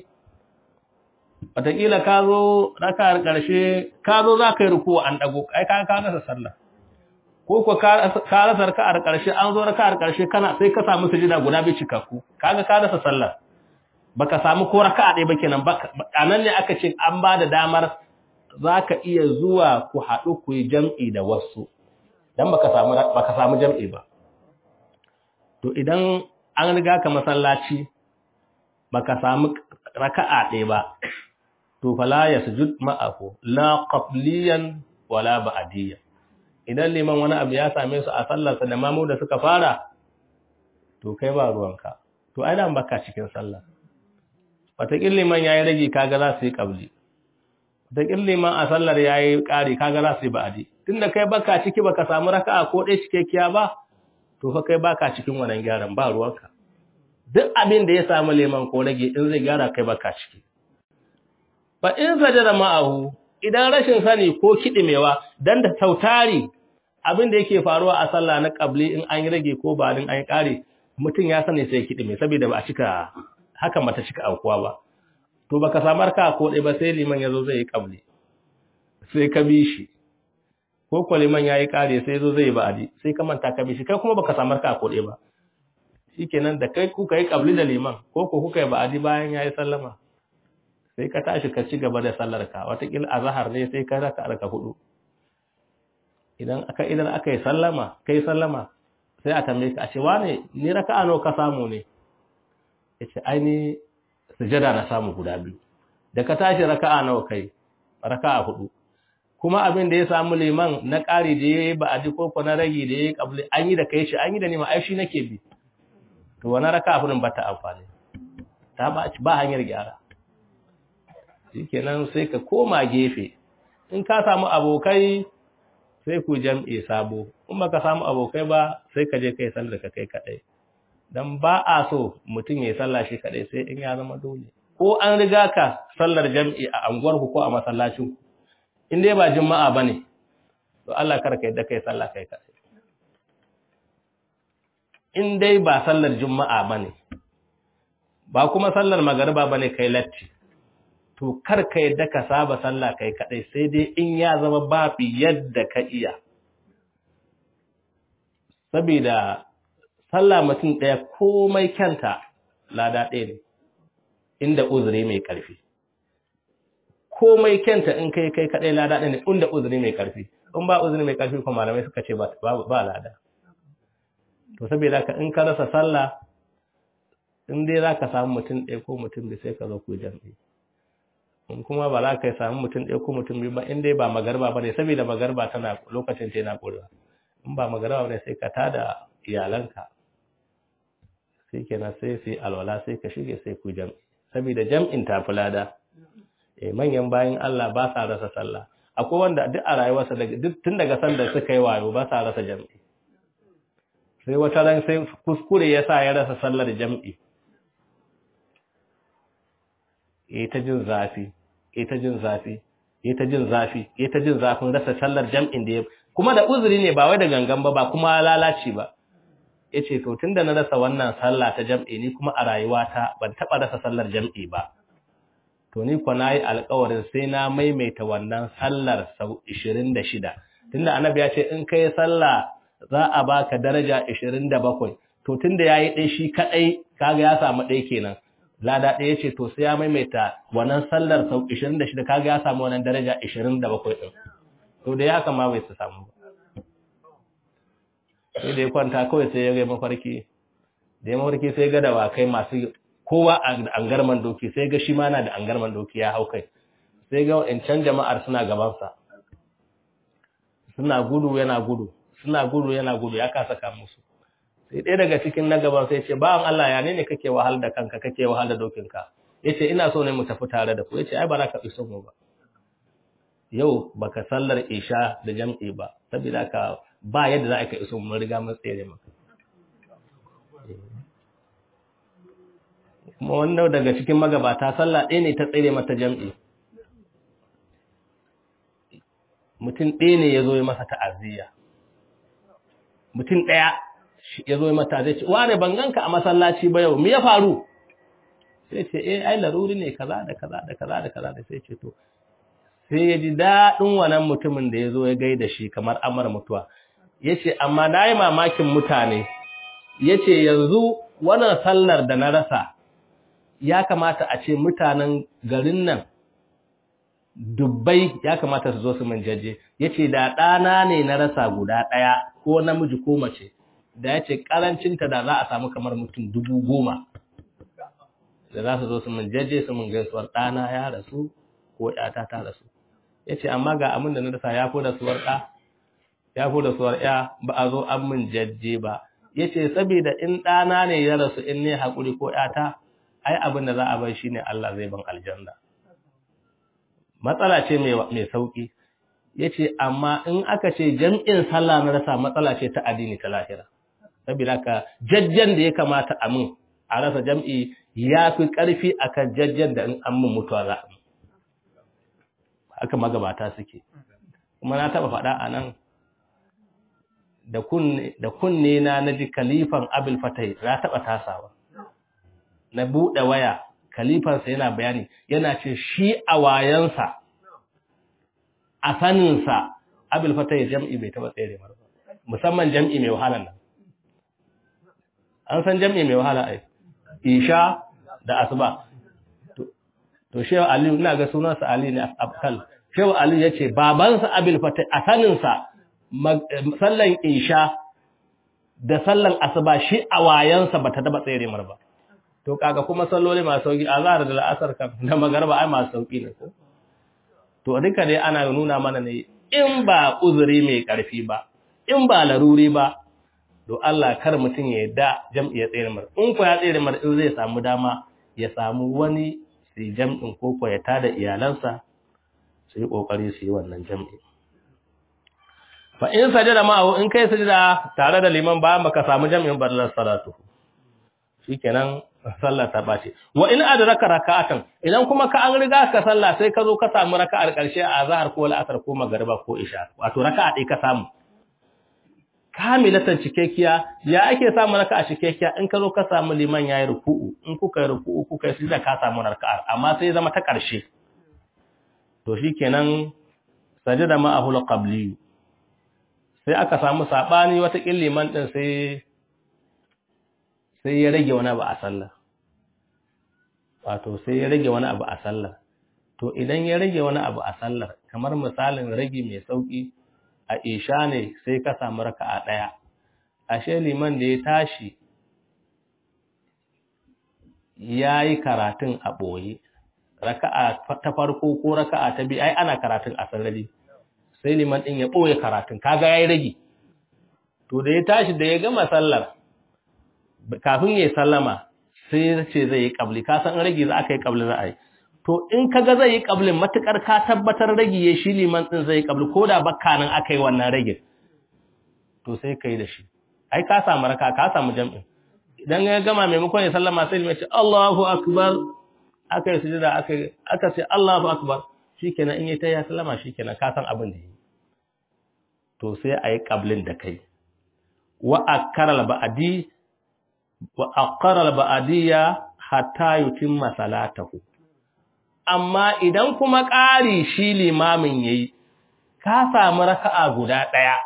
wataƙila ka zo raka'ar ƙarshe ka zo za ka yi ruku an ɗago ai ka ka rasa sallah ko ko ka rasa raka'ar ƙarshe an zo raka'ar ƙarshe kana sai ka samu sujida guda biyu cikakku kaga ka rasa sallah baka samu ko raka'a ɗaya ba kenan a nan ne aka ce an ba da damar za ka iya zuwa ku haɗu ku yi jam'i da wasu don baka samu baka samu jam'i ba to idan an riga ka masallaci baka samu raka'a ɗaya ba to fala yasjud ma'ahu la qabliyan wala ba'diyan idan liman wani abu ya same su a sallarsa da mamu da suka fara to kai ba ruwanka to ai dan baka cikin sallah wataƙin liman ya yi rage kaga za su yi ƙabli wataƙin liman a sallar ya yi ƙari kaga za su yi ba'adi tun da kai baka ciki baka samu raka'a ko ɗaya cikakkiya ba to fa kai baka cikin wannan gyaran ba ruwanka duk abin da ya samu liman ko rage in zai gyara kai baka ciki fa in sajada ma'ahu idan rashin sani ko kiɗimewa dan da tautari abin da yake faruwa a sallah na ƙabli in an yi rage ko ba din an yi ƙari mutum ya sani sai kiɗime saboda ba a cika hakan mata cika aukuwa ba to baka samar ka ko dai ba sai liman yazo zai yi kabli sai ka bi shi ko ko liman yayi kare sai yazo zai yi ba'adi sai ka manta ka bi shi kai kuma baka samar ka ko dai ba shikenan da kai kuka yi kabli da liman ko ko kuka yi ba'adi bayan yayi sallama sai ka tashi ka ci gaba da sallar ka watakila azhar ne sai ka raka arka hudu idan aka idan aka yi sallama kai sallama sai a tambaye ka a ce wane ni raka'a nawa ka samu ne yace aini sujada na samu guda biyu da ka tashi raka'a nawa kai raka'a hudu kuma abin da ya samu liman na ƙari da yayi ba a ji koko na ragi da yayi kabli an yi da kai shi an yi da nima ai shi nake bi to wannan raka'a hudun ba ta amfani ta ba ba hanyar gyara shikenan sai ka koma gefe in ka samu abokai sai ku jam'i sabo in baka samu abokai ba sai ka je kai sallar ka kai kadai dan ba a so mutum ya sallah shi kadai sai in ya zama dole ko an riga ka sallar jam'i a anguwar ku ko a masallacin ku in dai ba juma'a bane to Allah kar ka yadda kai sallah kai kadai in dai ba sallar juma'a bane ba kuma sallar magariba bane kai latti to kar ka yadda ka saba sallah kai kadai sai dai in ya zama bafi yadda ka iya saboda sallah mutum ɗaya komai kyanta lada ɗaya ne inda uzuri mai ƙarfi komai kyanta in kai kai kaɗai lada ɗaya ne inda uzuri mai ƙarfi in ba uzuri mai ƙarfi kuma malamai suka ce ba lada to saboda ka in ka rasa sallah in dai za ka samu mutum ɗaya ko mutum da sai ka zo ku jam'i in kuma ba za ka samu mutum ɗaya ko mutum biyu ba in dai ba magarba ba ne saboda magarba tana lokacin ta yana ƙurewa in ba magarba ne sai ka tada iyalanka sai kenan sai sai alwala sai ka shige sai ku jam'i saboda jam'in ta fulada eh manyan bayan Allah ba sa rasa sallah akwai wanda duk a rayuwarsa daga duk tun daga sanda suka yi wayo ba sa rasa jam'i sai wata ran sai kuskure ya sa ya rasa sallar jam'i ya ta jin zafi ya ta jin zafi ya ta jin zafi ya ta jin zafin rasa sallar jam'in da ya kuma da uzuri ne ba wai da gangan ba ba kuma lalaci ba ya ce to tun da na rasa wannan sallah ta jam'i ni kuma a rayuwata ban taɓa rasa sallar jam'i ba to ni kwa na yi alkawarin sai na maimaita wannan sallar sau ishirin da shida tunda annabi ya ce in ka yi sallah za a baka daraja ishirin da bakwai to tunda ya yi ɗaya shi kaɗai kaga ya samu ɗaya kenan lada ɗaya ce to sai ya maimaita wannan sallar sau ishirin da shida kaga ya samu wannan daraja ishirin da bakwai ɗin to da ya kama bai su samu ba sai da ya kwanta kawai sai ya ga mafarki da ya mafarki sai ga dawakai masu kowa a angarman doki sai ga shi ma na da angarman doki ya hau kai sai ga can jama'ar suna gabansa suna gudu yana gudu suna gudu yana gudu ya kasa ka musu sai ɗaya daga cikin na gaban sai ce bawan Allah ya ne kake wahal da kanka kake wahal da dokinka yace ina so ne mu tafi tare da ku yace ai ba za ka iso mu ba yau baka sallar isha da jam'i ba saboda ka ba yadda za ka iso mu riga mun tsere maka kuma wannan daga cikin magabata sallah ɗaya ne ta tsere mata jam'i mutum ɗaya ne ya zo yi masa ta'aziyya mutum ɗaya ya zo yi mata zai ce wane ban ganka a masallaci ba yau me ya faru sai ce eh ai laruri ne kaza da kaza da kaza da kaza da sai ce to sai ya ji daɗin wannan mutumin da ya zo ya gaida shi kamar amar mutuwa ya ce amma na yi mamakin mutane ya ce yanzu wannan sallar da na rasa ya kamata a ce mutanen garin nan dubbai ya kamata su zo su min jaje ya ce da ɗana ne na rasa guda ɗaya ko namiji ko mace da ya ce ƙarancinta da za a samu kamar mutum dubu goma da za su zo su min jaje su min gaisuwar ɗana ya rasu ko ‘yata ta rasu ya ce amma ga abin da na rasa ya fi rasuwar ɗa ya fi rasuwar ‘ya ba a zo an min jaje ba ya ce saboda in ɗana ne ya rasu in ne haƙuri ko ‘yata ai abin da za a bai shi ne Allah zai ban aljanna matsala ce mai sauƙi ya ce amma in aka ce jam'in sallah na rasa matsala ce ta addini ta lahira saboda ka jajjen da ya kamata a mun a rasa jam'i ya fi ƙarfi a kan jajjen da in an mun mutuwa za a haka magabata suke kuma na taɓa faɗa a nan da kunne na na ji kalifan abil fatai na taɓa tasawa na buɗe waya kalifansa yana bayani yana ce shi a wayansa a saninsa abil fatai jam'i bai taɓa tsere ba musamman jam'i mai wahalan nan an san jam'i mai wahala ai isha da asuba to shehu aliyu ina ga sunansa ali ne afkal shehu aliyu ya ce babansa abil fatai a saninsa sallan isha da sallan asuba shi a wayansa ba ta taɓa tsere mar ba to kaga kuma salloli masu sauki azhar da al'asar kan da magarba ai masu sauki ne ko to duka dai ana nuna mana ne in ba uzuri mai karfi ba in ba laruri ba to Allah kar mutum ya yadda jam'i ya tsere mar in ko ya tsere mar in zai samu dama ya samu wani su jam'in ko ko ya tada iyalansa su yi kokari su yi wannan jam'i fa in sajada ma'ahu in kai sajada tare da liman ba maka samu jam'in ballar salatu shikenan sallah ta bace wa in adraka raka'atan idan kuma ka an riga ka sallah sai ka zo ka samu raka'ar karshe a azhar ko al'asr ko magriba ko isha wato raka'a dai ka samu kamilatan cikekkiya ya ake samu raka'a cikekkiya in ka zo ka samu liman yayi ruku'u in kuka yi ruku'u kuka yi sujda ka samu raka'ar amma sai zama ta karshe to shikenan sajada ma'ahu qabli sai aka samu sabani wata kin liman din sai sai ya rage wani abu a sallah wato sai ya rage wani abu a sallar to idan ya rage wani abu a sallar kamar misalin rage mai sauki a isha ne sai ka samu raka'a daya ashe liman da ya tashi yayi karatun a boye raka'a ta farko ko raka'a ta biyu ai ana karatun a sarari sai liman din ya boye karatun kaga yayi rage to da ya tashi da ya gama sallar kafin ya sallama sai ya ce zai yi kabli ka san rage za aka yi kabli za a yi to in kaga zai yi kablin matukar ka tabbatar rage ya shi liman din zai yi kabli ko da bakka nan aka yi wannan rage to sai kai da shi ai ka samu raka ka samu jam'in idan ya gama maimakon ya sallama sai liman ce Allahu akbar aka yi sujada aka aka ce Allahu akbar shikenan in yi ta ya sallama shikenan ka san abin da yi to sai a yi kablin da kai wa akkara al-ba'di wa akkara al-ba'diyya hatta yutimma salatahu amma idan kuma ƙari shi limamin yayi ka samu raka'a guda ɗaya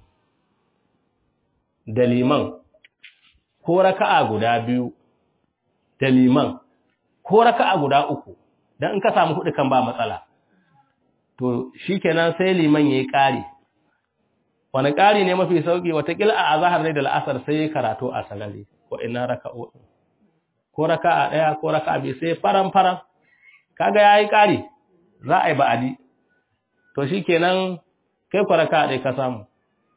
da liman ko raka'a guda biyu da liman ko raka'a guda uku dan in ka samu hudu kan ba matsala to shikenan sai liman yayi ƙari wani ƙari ne mafi sauki watakila a azhar ne da la'asar sai karatu a salari ko ina raka'o ko raka'a daya ko raka'a biyu sai faran faran kaga yayi ƙari za a yi ba'adi to shikenan kai ko raka'a dai ka samu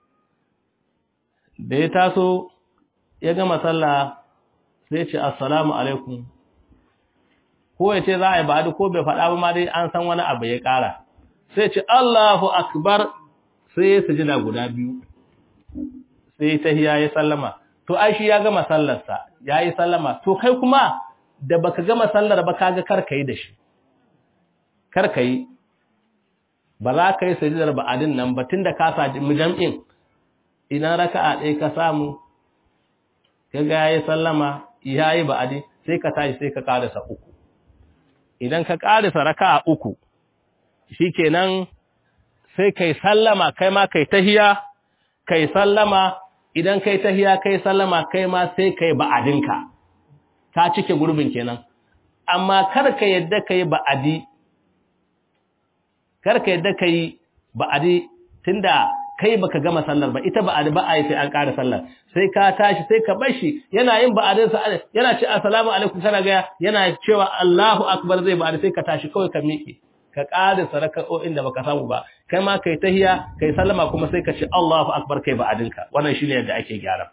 da ya taso ya gama sallah sai ce assalamu alaikum ko ya ce za a yi ba'adi ko bai faɗa ba ma dai an san wani abu ya ƙara sai ce Allahu akbar sai ya sujida guda biyu sai tahiya ya sallama to ai shi ya gama sallarsa yayi sallama to kai kuma da baka gama sallar ba kaga kar kai da shi kar kai ba za ka yi sujidar ba'adin nan ba tunda ka saji mujam'in ina raka'a ɗaya ka samu kaga yayi sallama yayi ba'adi sai ka tashi sai ka karasa uku idan ka karasa raka'a uku shikenan sai kai sallama kai ma kai tahiya kai sallama idan kai tahiya kai sallama kai ma sai kai ba'adinka ka cike gurbin kenan amma kar ka yadda kai ba'adi kar ka yadda kai ba'adi tunda kai baka gama sallar ba ita ba'adi ba ai sai an ƙara sallar sai ka tashi sai ka bar shi yana yin ba'adin sa yana ce assalamu alaikum kana ga yana cewa Allahu akbar zai ba'adi sai ka tashi kawai ka miƙe ka ƙara saraka'o'in da baka samu ba kai ma kai tahiya kai sallama kuma sai ka ce Allahu akbar kai ba'adinka wannan shine yadda ake gyara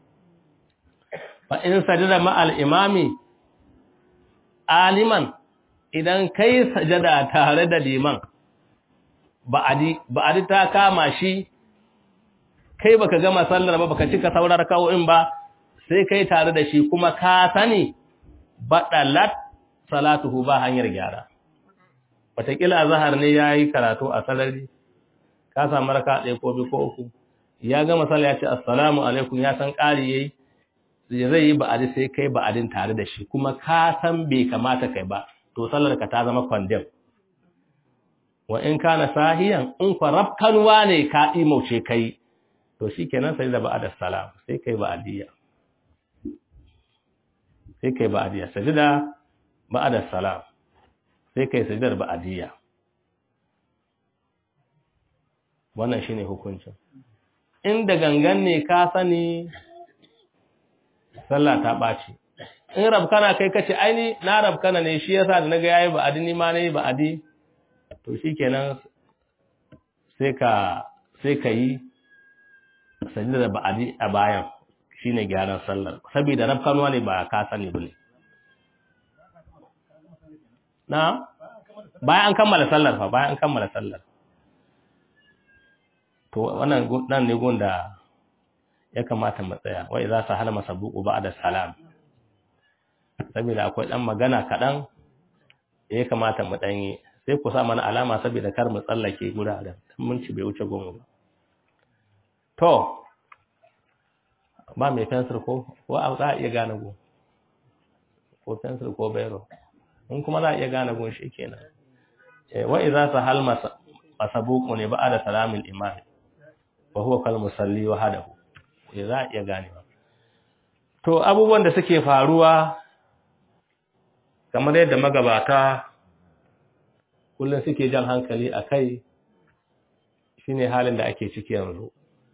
fa in sajada ma al imami aliman idan kai sajada tare da liman ba'adi ba'adi ta kama shi kai baka gama sallar ba baka cika saurar raka'o'in ba sai kai tare da shi kuma ka sani badalat salatuhu ba hanyar gyara wataƙila zahar ne ya yi karatu a salari ka samu raka ɗaya ko biyu ko uku ya gama sallah ya ce assalamu alaikum ya san ƙari ya yi zai yi ba'adi sai kai ba'adin tare da shi kuma ka san bai kamata kai ba to sallar ka ta zama kwandem wa in kana sahiyan in kwa rafkanwa ne ka imauce kai to shi kenan sai da ba'adar salam sai kai ba'adiyya sai kai ba'adiyya sajida ba'adar salam sai kai sujudar ba'adiyya wannan shine hukuncin inda gangan ne ka sani sallah ta baci in rabkana kai kace aini na rabkana ne shi yasa da naga yayi ba'adi ni ma nayi ba'adi to shikenan sai ka sai ka yi sujudar ba'adi a bayan shine gyaran sallar saboda rabkanwa ne ba ka sani bane na bayan an kammala sallar fa bayan an kammala sallar to wannan nan ne gunda ya kamata mu tsaya wa idza sahala masabuqu ba'da salam saboda akwai dan magana kadan ya kamata mu dan yi sai ku sa mana alama saboda kar mu tsallake guraren mun ci bai wuce goma ba to ba mai fensir ko ko za a iya gane go ko fensir ko bayro in kuma za a iya gane gun shi kenan wa idza sahal masabuqu ne ba'da salamil imam wa huwa kal musalli wahdahu eh za a iya gane to abubuwan da suke faruwa kamar yadda magabata kullum suke jan hankali akai shine halin da ake ciki yanzu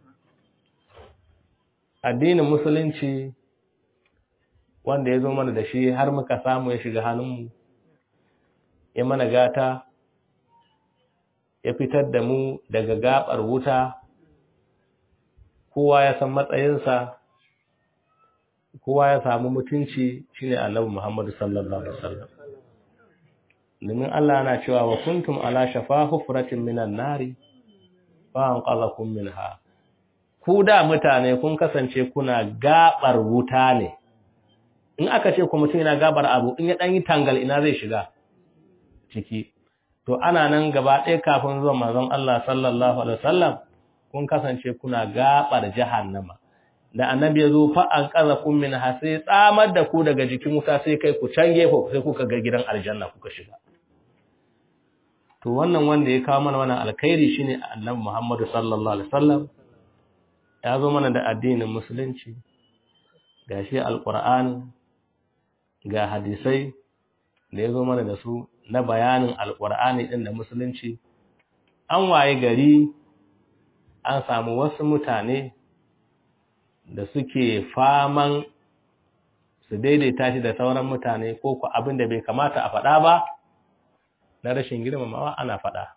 addinin musulunci wanda ya zo mana da shi har muka samu ya shiga hannunmu ya mana gata ya fitar da mu daga gabar wuta kowa ya san matsayinsa kowa ya samu mutunci shine annabi Muhammad sallallahu alaihi wasallam domin Allah yana cewa wa kuntum ala shafa hufratin minan nari fa anqadhakum minha ku da mutane kun kasance kuna gabar wuta ne in aka ce ku mutum yana gabar abu in ya dan yi tangal ina zai shiga ciki to ana nan gaba ɗaya kafin zuwa manzon Allah sallallahu alaihi wasallam kun kasance kuna gabar jahannama da annabi ya zo fa an kaza kun min ha sai tsamar da ku daga jikin wuta sai kai ku can gefe sai kuka ga gidan aljanna kuka shiga to wannan wanda ya kawo mana wannan alkhairi shine annabi Muhammad sallallahu alaihi wasallam ya zo mana da addinin musulunci gashi alqur'ani ga hadisai da ya zo mana da su na bayanin alqur'ani din da musulunci an waye gari an samu wasu mutane da suke faman su daidaita shi da sauran mutane ko ku abin da bai kamata a faɗa ba na rashin girmamawa ana faɗa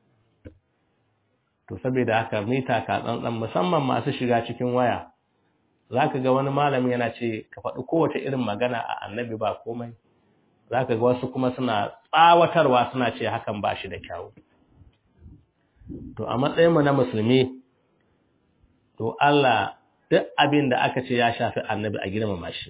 to saboda haka mita ka tsantsan musamman masu shiga cikin waya zaka ga wani malami yana ce ka faɗi kowace irin magana a annabi ba komai zaka ga wasu kuma suna tsawatarwa suna ce hakan ba shi da kyawu to a matsayin mu na musulmi to Allah duk abin da aka ce ya shafi annabi a girmama shi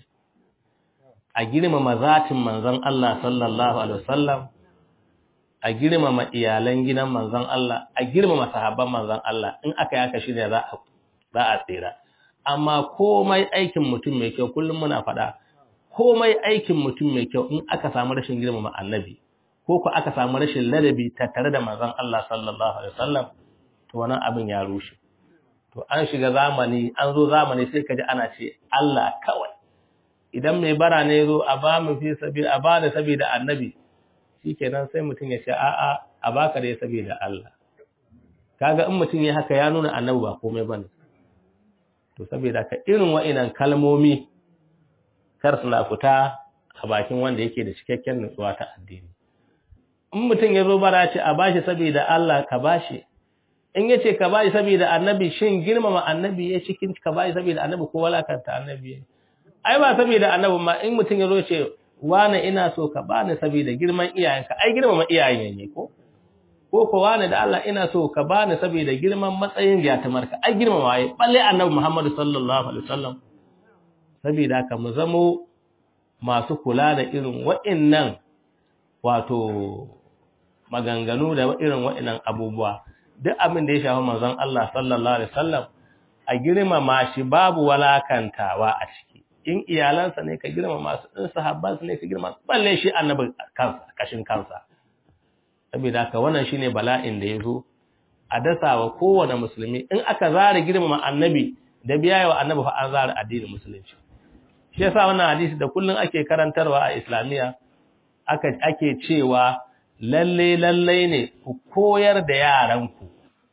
a girmama zatin manzon Allah sallallahu alaihi wasallam a girmama iyalan gidan manzon Allah a girmama sahabban manzon Allah in aka yi haka shine za a za a tsira amma komai aikin mutum mai kyau kullum muna faɗa komai aikin mutum mai kyau in aka samu rashin girmama annabi ko ko aka samu rashin ladabi tattare da manzon Allah sallallahu alaihi wasallam to wannan abin ya rushe to an shiga zamani an zo zamani sai kaji ana ce Allah kawai idan mai bara ne zo a ba mu fi sabi a ba da saboda annabi shikenan sai mutum ya ce a'a a baka da saboda Allah kaga in mutum ya haka ya nuna annabi ba komai bane to saboda ka irin wa'inan kalmomi kar suna fita a bakin wanda yake da cikakken nutsuwa ta addini in mutum ya zo bara ce a bashi saboda Allah ka bashi in ya ce ka bayi saboda annabi shin girmama annabi ya cikin ka bayi saboda annabi ko walakanta annabi ai ba saboda annabi ma in mutum ya zo ce wani ina so ka bani saboda girman iyayenka ai girmama iyayen ne ko ko ko wani da Allah ina so ka bani saboda girman matsayin yatimarka ai girmama ai balle annabi Muhammad sallallahu alaihi wasallam saboda ka mu zamo masu kula da irin wa'annan wato maganganu da irin wa'annan abubuwa duk abin da ya shafi manzon Allah sallallahu alaihi wasallam a girmama shi babu walakantawa a ciki in iyalansa ne ka girmama su in sahabbansa ne ka girmama balle shi annabi kansa kashin kansa saboda haka wannan shine bala'in da yazo a dasawa kowane musulmi in aka zare girmama annabi da biyayewa annabi fa an zare addinin musulunci shi yasa wannan hadisi da kullun ake karantarwa a islamiya aka ake cewa lalle lalle ne ku koyar da yaranku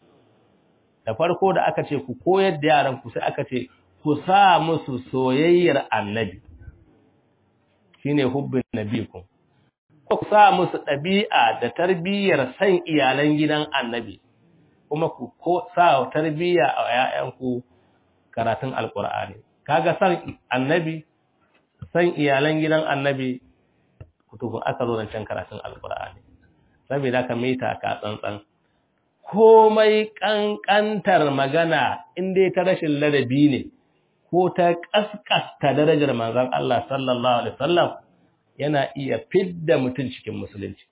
da farko da aka ce ku koyar da yaranku sai aka ce ku sa musu soyayyar annabi shine hubbin nabikum ku sa musu ɗabi'a da tarbiyyar san iyalan gidan annabi kuma ku ko sa tarbiyya a ƴaƴanku karatun alqur'ani kaga san annabi san iyalan gidan annabi kutukun aka zo nan can karatun alqur'ani saboda ka mita ka tsantsan komai kankantar magana in dai ta rashin ladabi ne ko ta kaskasta darajar manzon Allah sallallahu alaihi wasallam yana iya fidda mutum cikin musulunci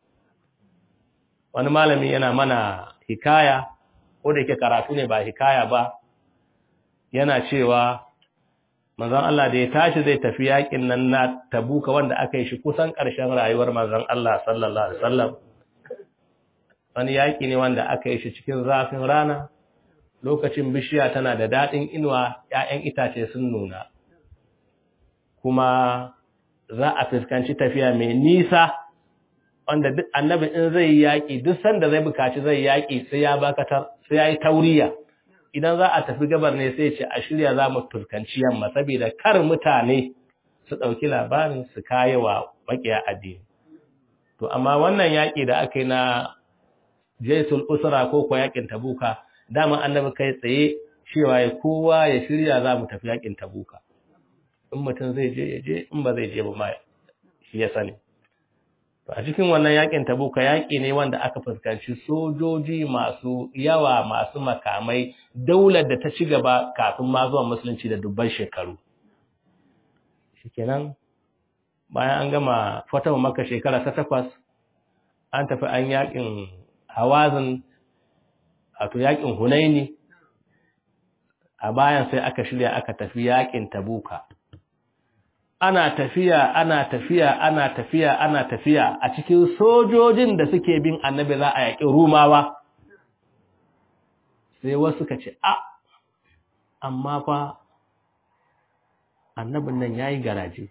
wani malami yana mana hikaya ko da yake karatu ne ba hikaya ba yana cewa manzon Allah da ya tashi zai tafi yakin nan na Tabuka wanda aka yi shi kusan ƙarshen rayuwar manzon Allah sallallahu alaihi wasallam wani yaki ne wanda aka yi shi cikin zafin rana lokacin bishiya tana da daɗin inuwa ‘ya'yan itace sun nuna kuma za a fuskanci tafiya mai nisa wanda duk annabi in zai yi yaƙi duk sanda zai bukaci zai yaƙi sai ya bakatar sai ya yi tauriya idan za a tafi gabar ne sai ce a shirya za mu fuskanci yamma saboda kar mutane su ɗauki labarin su kayi wa maƙiya addini to amma wannan yaƙi da aka yi na jaisul usra ko ko yaƙin tabuka dama annabi kai tsaye cewa ya kowa ya shirya za mu tafi yaƙin tabuka in mutum zai je ya je in ba zai je ba ma shi ya sani a cikin wannan yakin tabuka yaki ne wanda aka fuskanci sojoji masu yawa masu makamai daular da ta ci gaba kafin ma zuwa musulunci da dubban shekaru shikenan bayan an gama fatawa maka shekara ta takwas an tafi an yakin hawazin wato yakin hunaini a bayan sai aka shirya aka tafi yakin tabuka ana tafiya ana tafiya ana tafiya ana tafiya a cikin sojojin da suke bin annabi za a yaƙi rumawa sai wasu ka ce a amma fa annabin nan yayi garaje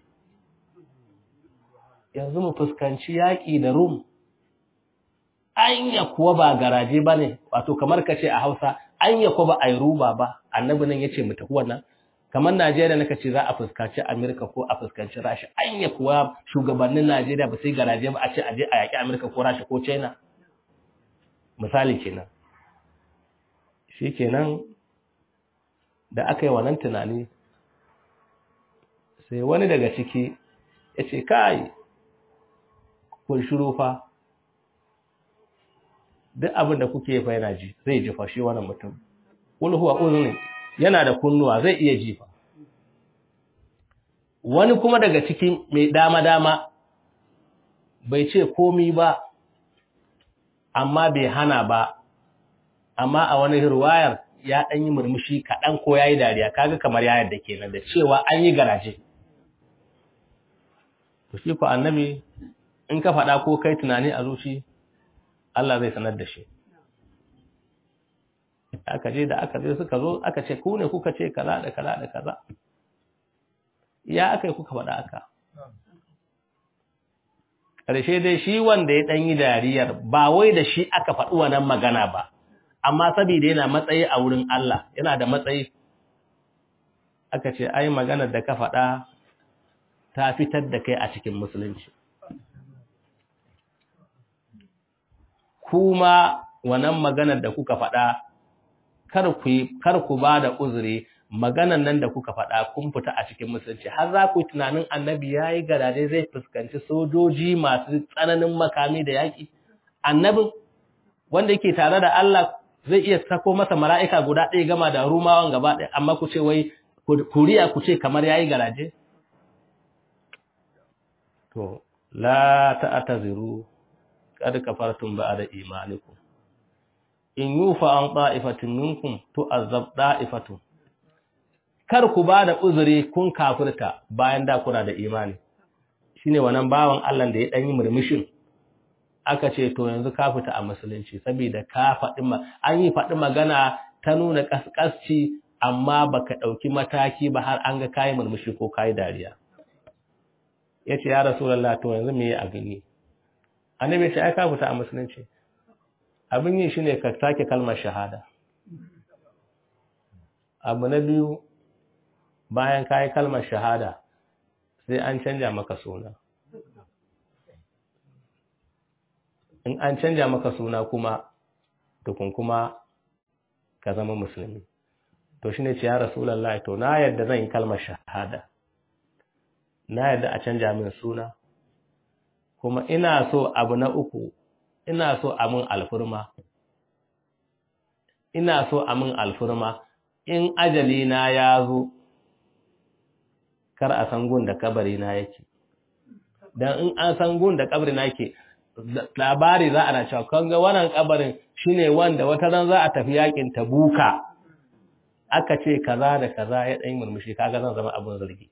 yanzu mu fuskanci yaƙi da rum anya kuwa ba garaje bane wato kamar ka ce a Hausa anya kuwa ba ai ruba ba annabi nan yace mu tafi wannan kamar Najeriya naka ce za a fuskanci Amerika ko a fuskanci Rasha anya kuwa shugabannin Najeriya ba sai garaje ba a ce aje a yaki Amerika ko Rasha ko China misali kenan shikenan da aka yi wannan tunani sai wani daga ciki ya ce kai kun shiru fa duk abin da kuke fa yana ji zai ji fa shi wannan mutum kul huwa uzun yana da kunnuwa zai iya ji fa wani kuma daga cikin mai dama dama bai ce komi ba amma bai hana ba amma a wani riwayar ya dan yi murmushi kaɗan ko yayi dariya kaga kamar ya yarda kenan da cewa an yi garaje to shi ko annabi in ka faɗa ko kai tunani a zuci Allah zai sanar da shi aka je da aka je suka zo aka ce ku ne kuka ce kaza da kaza da kaza ya aka yi kuka faɗa aka ƙarshe dai shi wanda ya ɗan yi dariyar ba wai da shi aka faɗi wannan magana ba amma saboda yana matsayi a wurin Allah yana da matsayi aka ce ai maganar da ka faɗa ta fitar da kai a cikin musulunci kuma wannan maganar da kuka faɗa kar ku ba da uzuri maganar nan da kuka faɗa kun fita a cikin musulunci har za ku yi tunanin annabi ya yi garaje zai fuskanci sojoji masu tsananin makami da yaƙi annabin wanda yake tare da Allah zai iya sako masa mala'ika guda ɗaya gama da rumawan gaba ɗaya amma ku ce wai kuriya ku ce kamar ya yi garaje to la ta'taziru qad kafartum ba'da imanikum in yufa an ta'ifatin minkum tu'azzab da'ifatun kar ku bada uzuri kun kafirta bayan da kuna da imani shine wannan bawan Allah da ya dan yi murmushin aka ce to yanzu ka fita a musulunci saboda ka faɗi an yi faɗi magana ta nuna kaskasci amma baka ɗauki mataki ba har an ga kayi murmushi ko kayi dariya yace ya rasulullah to yanzu me abin yi annabi ya ce ai ka fita a musulunci abin yi shine ka sake kalmar shahada abu na biyu bayan ka yi kalmar shahada sai an canja maka suna in an canja maka suna kuma tukun kuma ka zama musulmi to shine ce ya rasulullahi to na yadda zan yi kalmar shahada na yadda a canja min suna kuma ina so abu na uku ina so a min alfurma ina so a min alfurma in ajali na ya zo kar a san gun da kabari na yake dan in an san gun da kabari na yake labari za a na cewa kan ga wannan kabarin shine wanda wata ran za a tafi yakin tabuka aka ce kaza da kaza ya dan murmushi kaga zan zama abun zargi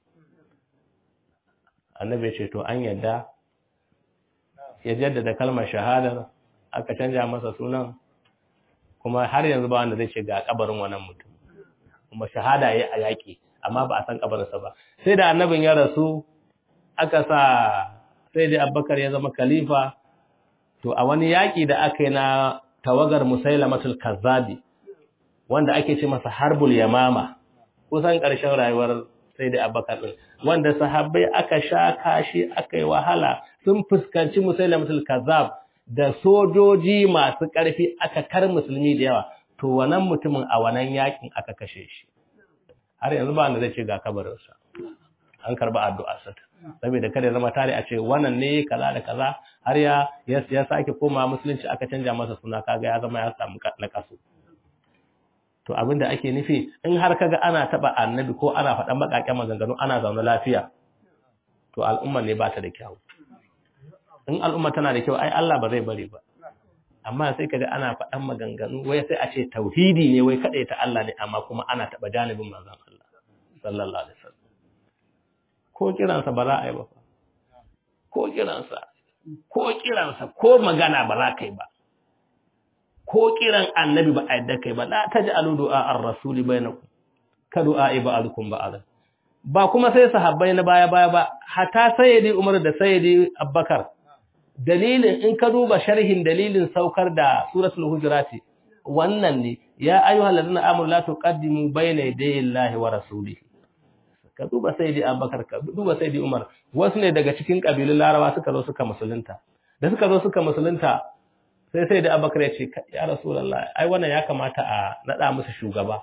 annabi ya ce to an yadda ya jaddada kalmar shahadar aka canja masa sunan kuma har yanzu ba wanda zai ce ga kabarin wannan mutum kuma shahada yayi a yaki amma ba a san kabarinsa ba sai da annabin ya rasu aka sa sai da Abubakar ya zama khalifa to a wani yaki da aka yi na tawagar Musailamatul Kazzabi wanda ake ce masa Harbul Yamama kusan ƙarshen rayuwar sai da Abubakar din wanda sahabbai aka sha kashi aka yi wahala sun fuskanci musailamatul kazzab da sojoji masu ƙarfi aka kar musulmi da yawa to wannan mutumin a wannan yakin aka kashe shi har yanzu ba wanda zai ce ga kabarinsa an karba addu'a sa saboda kada ya zama tare a ce wannan ne kaza da kaza har ya ya sake koma musulunci aka canja masa suna kaga ya zama ya samu na kaso to abinda ake nufi in har kaga ana taba annabi ko ana faɗan bakakken maganganu ana zaune lafiya to al'umma ne ba ta da kyau in al'umma tana da kyau ai Allah ba zai bari ba amma sai kaga ana faɗan maganganu wai sai a ce tauhidi ne wai kaɗai ta Allah ne amma kuma ana taɓa janibin manzon Allah sallallahu alaihi wasallam ko kiransa ba za a yi ba ko kiransa ko kiransa ko magana ba za ka yi ba ko kiran annabi ba a yadda kai ba la taj'alu du'a ar-rasuli bainakum ka du'a ba'alukum ba'al ba kuma sai sahabbai na baya baya ba hatta sayyidi Umar da sayyidi Abubakar dalilin in ka duba sharhin dalilin saukar da suratul hujurati wannan ne ya ayyuhal ladina amanu la tuqaddimu bayna yaday Allahi wa rasulihi ka duba sayyidi Abubakar ka duba sayyidi Umar wasu ne daga cikin kabilun Larabawa suka zo suka musulunta da suka zo suka musulunta sai sayyidi Abubakar ya ce ya rasulullahi ai wannan ya kamata a nada musu shugaba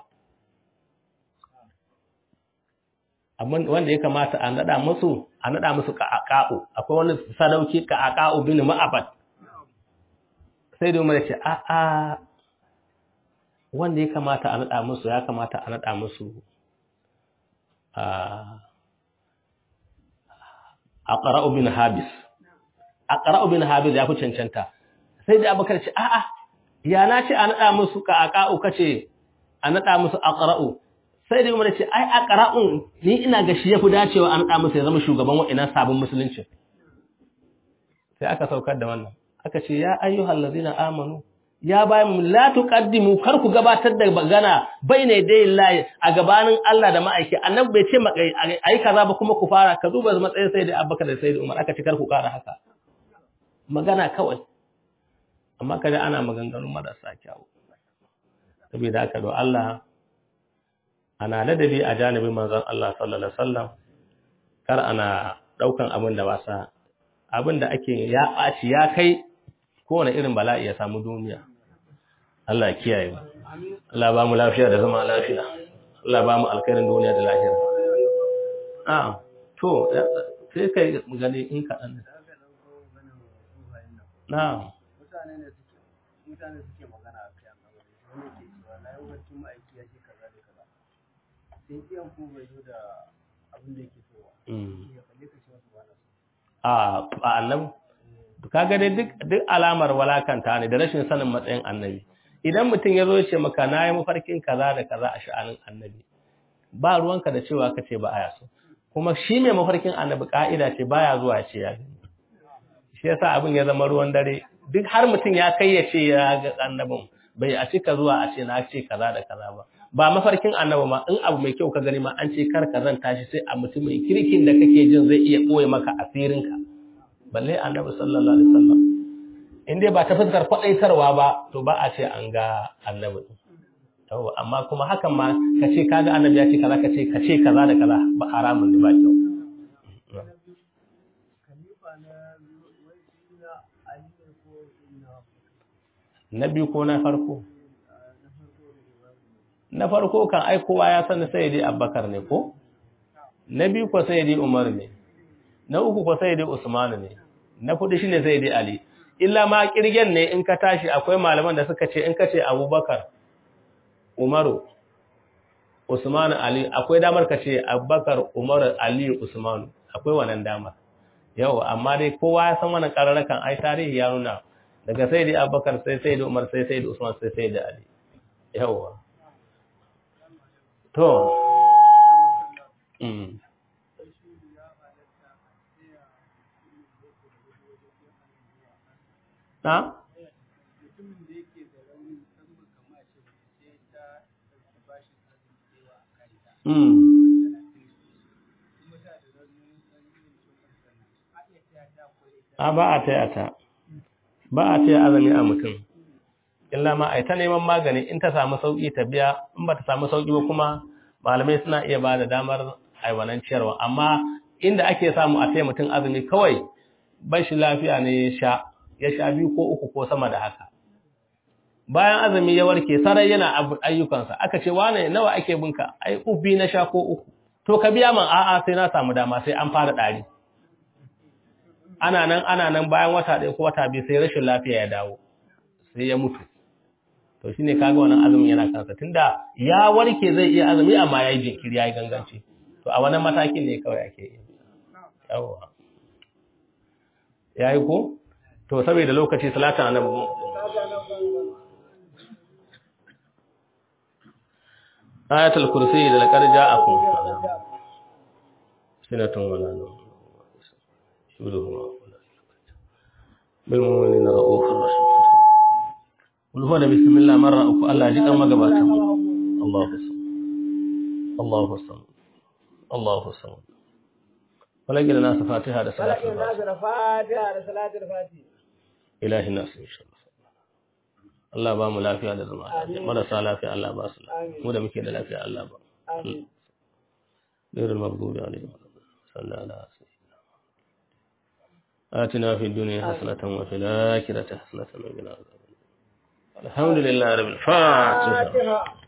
amma wanda ya kamata a nada musu a nada musu ka'aqa'u akwai wani sadauki ka'aqa'u bin ma'abad sai da umar ya ce a a wanda ya kamata a nada musu ya kamata a nada musu a aqra'u bin habis aqra'u bin habis ya fi cancanta sai da abakar ce a a ya na ce a nada musu ka'aqa'u kace a nada musu aqra'u sai da umar ce ai a qara'un ni ina ga shi yafi dacewa an da masa ya zama shugaban wa'ina sabon musulunci sai aka saukar da wannan aka ce ya ayyuhal ladina amanu ya bayan la tuqaddimu kar ku gabatar da magana baina dai lahi a gabanin Allah da ma'aiki annabi bai ce ai kaza ba kuma ku fara ka duba matsayin sai da Abubakar da sai da Umar aka ce kar ku kara haka magana kawai amma kada ana maganganun marasa kyau saboda haka do Allah ana ladabi a janibin manzon Allah sallallahu alaihi wasallam kar ana daukan abin da wasa abin da ake ya ɓaci ya kai kowane irin bala'i ya samu duniya Allah ya kiyaye mu Allah ba mu lafiya da zama lafiya Allah ba mu alkhairin duniya da lahira ah to sai kai gani in ka dan na'am mutane ne suke mutane suke magana a kai annabi wani ke cewa na yi wacce ma'aiki ya ce kaza da kaza sai iyan ku bai zo da abin da yake so ba ya kalle ka ce wasu ba na so a annabi kaga dai duk duk alamar walakanta ne da rashin sanin matsayin annabi idan mutum ya zo ya ce maka na yi mafarkin kaza da kaza a sha'anin annabi ba ruwanka da cewa ka ce ba aya so kuma shi mai mafarkin annabi ka'ida ce baya zuwa ce ya gani shi yasa abin ya zama ruwan dare duk har mutum ya kai ya ce ya ga annabin bai a cika zuwa a ce na ce kaza da kaza ba ba mafarkin annabi ma in abu mai kyau ka gani ma an ce kar ka zan tashi sai a mutumin kirkin da kake jin zai iya koye maka asirinka balle annabi sallallahu alaihi wasallam in dai ba ta fuskar kwadaitarwa ba to ba a ce an ga annabi yawa amma kuma hakan ma ka ce kaga annabi ya ce kaza ka ce ka ce kaza da kaza ba haramun ne ba kyau khalifa na wai ina ali ne ko ina na biyu ko na farko na farko da ibrahim na farko kan ai kowa ya sani sai dai Abubakar ne ko na biyu ko sai dai Umar ne na uku ko sai dai Usman ne na hudu shine sai dai Ali illa ma kirgen ne in ka tashi akwai malaman da suka ce in ka ce Abubakar Umaru Usman Ali akwai damar ka ce Abubakar Umar Ali Usman akwai wannan damar yau amma dai kowa ya san wannan kararrakan ai tarihi ya nuna daga sai dai Abubakar sai sai dai Umar sai sai dai Usman sai sai dai Ali yawa To, mm. Na? mutumin da yake da rauni musamman kamar ce sai ta ɗauki bashin arziki da yawa a kanta Mm. kuma ta da rauni ɗan irin cikin sannan a iya taya ta ko ita A ba a taya ta, ba a taya azumi a mutum. Illa ma a ta neman magani in ta samu sauƙi ta biya, in ba ta samu sauƙi ba kuma malamai suna iya ba da damar aiwanan ciyarwa. Amma inda ake samu a taya mutum azumi kawai bashi lafiya ne ya sha ya sha biyu ko uku ko sama da haka bayan azumi ya warke sarai yana ayyukansa aka ce wane nawa ake binka ai ubi na sha ko uku to ka biya man a'a sai na samu dama sai an fara ɗari ana nan ana nan bayan wata ɗaya ko wata biyu sai rashin lafiya ya dawo sai ya mutu to shine kaga wannan azumin yana kansa tunda ya warke zai iya azumi amma yayi jinkiri yayi ganganci to a wannan matakin ne kawai ake yi yawa yayi ko to saboda lokaci salatu annabi ayatul kursi da laqad ja'akum sinatun wala nawm shuruhu bil mu'minina ra'ufur rahim Kulhu da bismillah marra uku Allah ji kan magabata. Allahu samad. Allahu samad. Allahu samad. Walaki da nasu Fatiha da salatul Fatiha da salatul Fatiha. Ilahi nasu insha Allah. Allah ba mu lafiya da zama lafiya. Marasa lafiya Allah ba su lafiya. Mu da muke da lafiya Allah ba. Amin. Ghairul maghdubi alaihim. Sallallahu alaihi wasallam. آتنا في الدنيا حسنة وفي الآخرة حسنة وقنا عذاب النار الحمد لله رب الفاتحة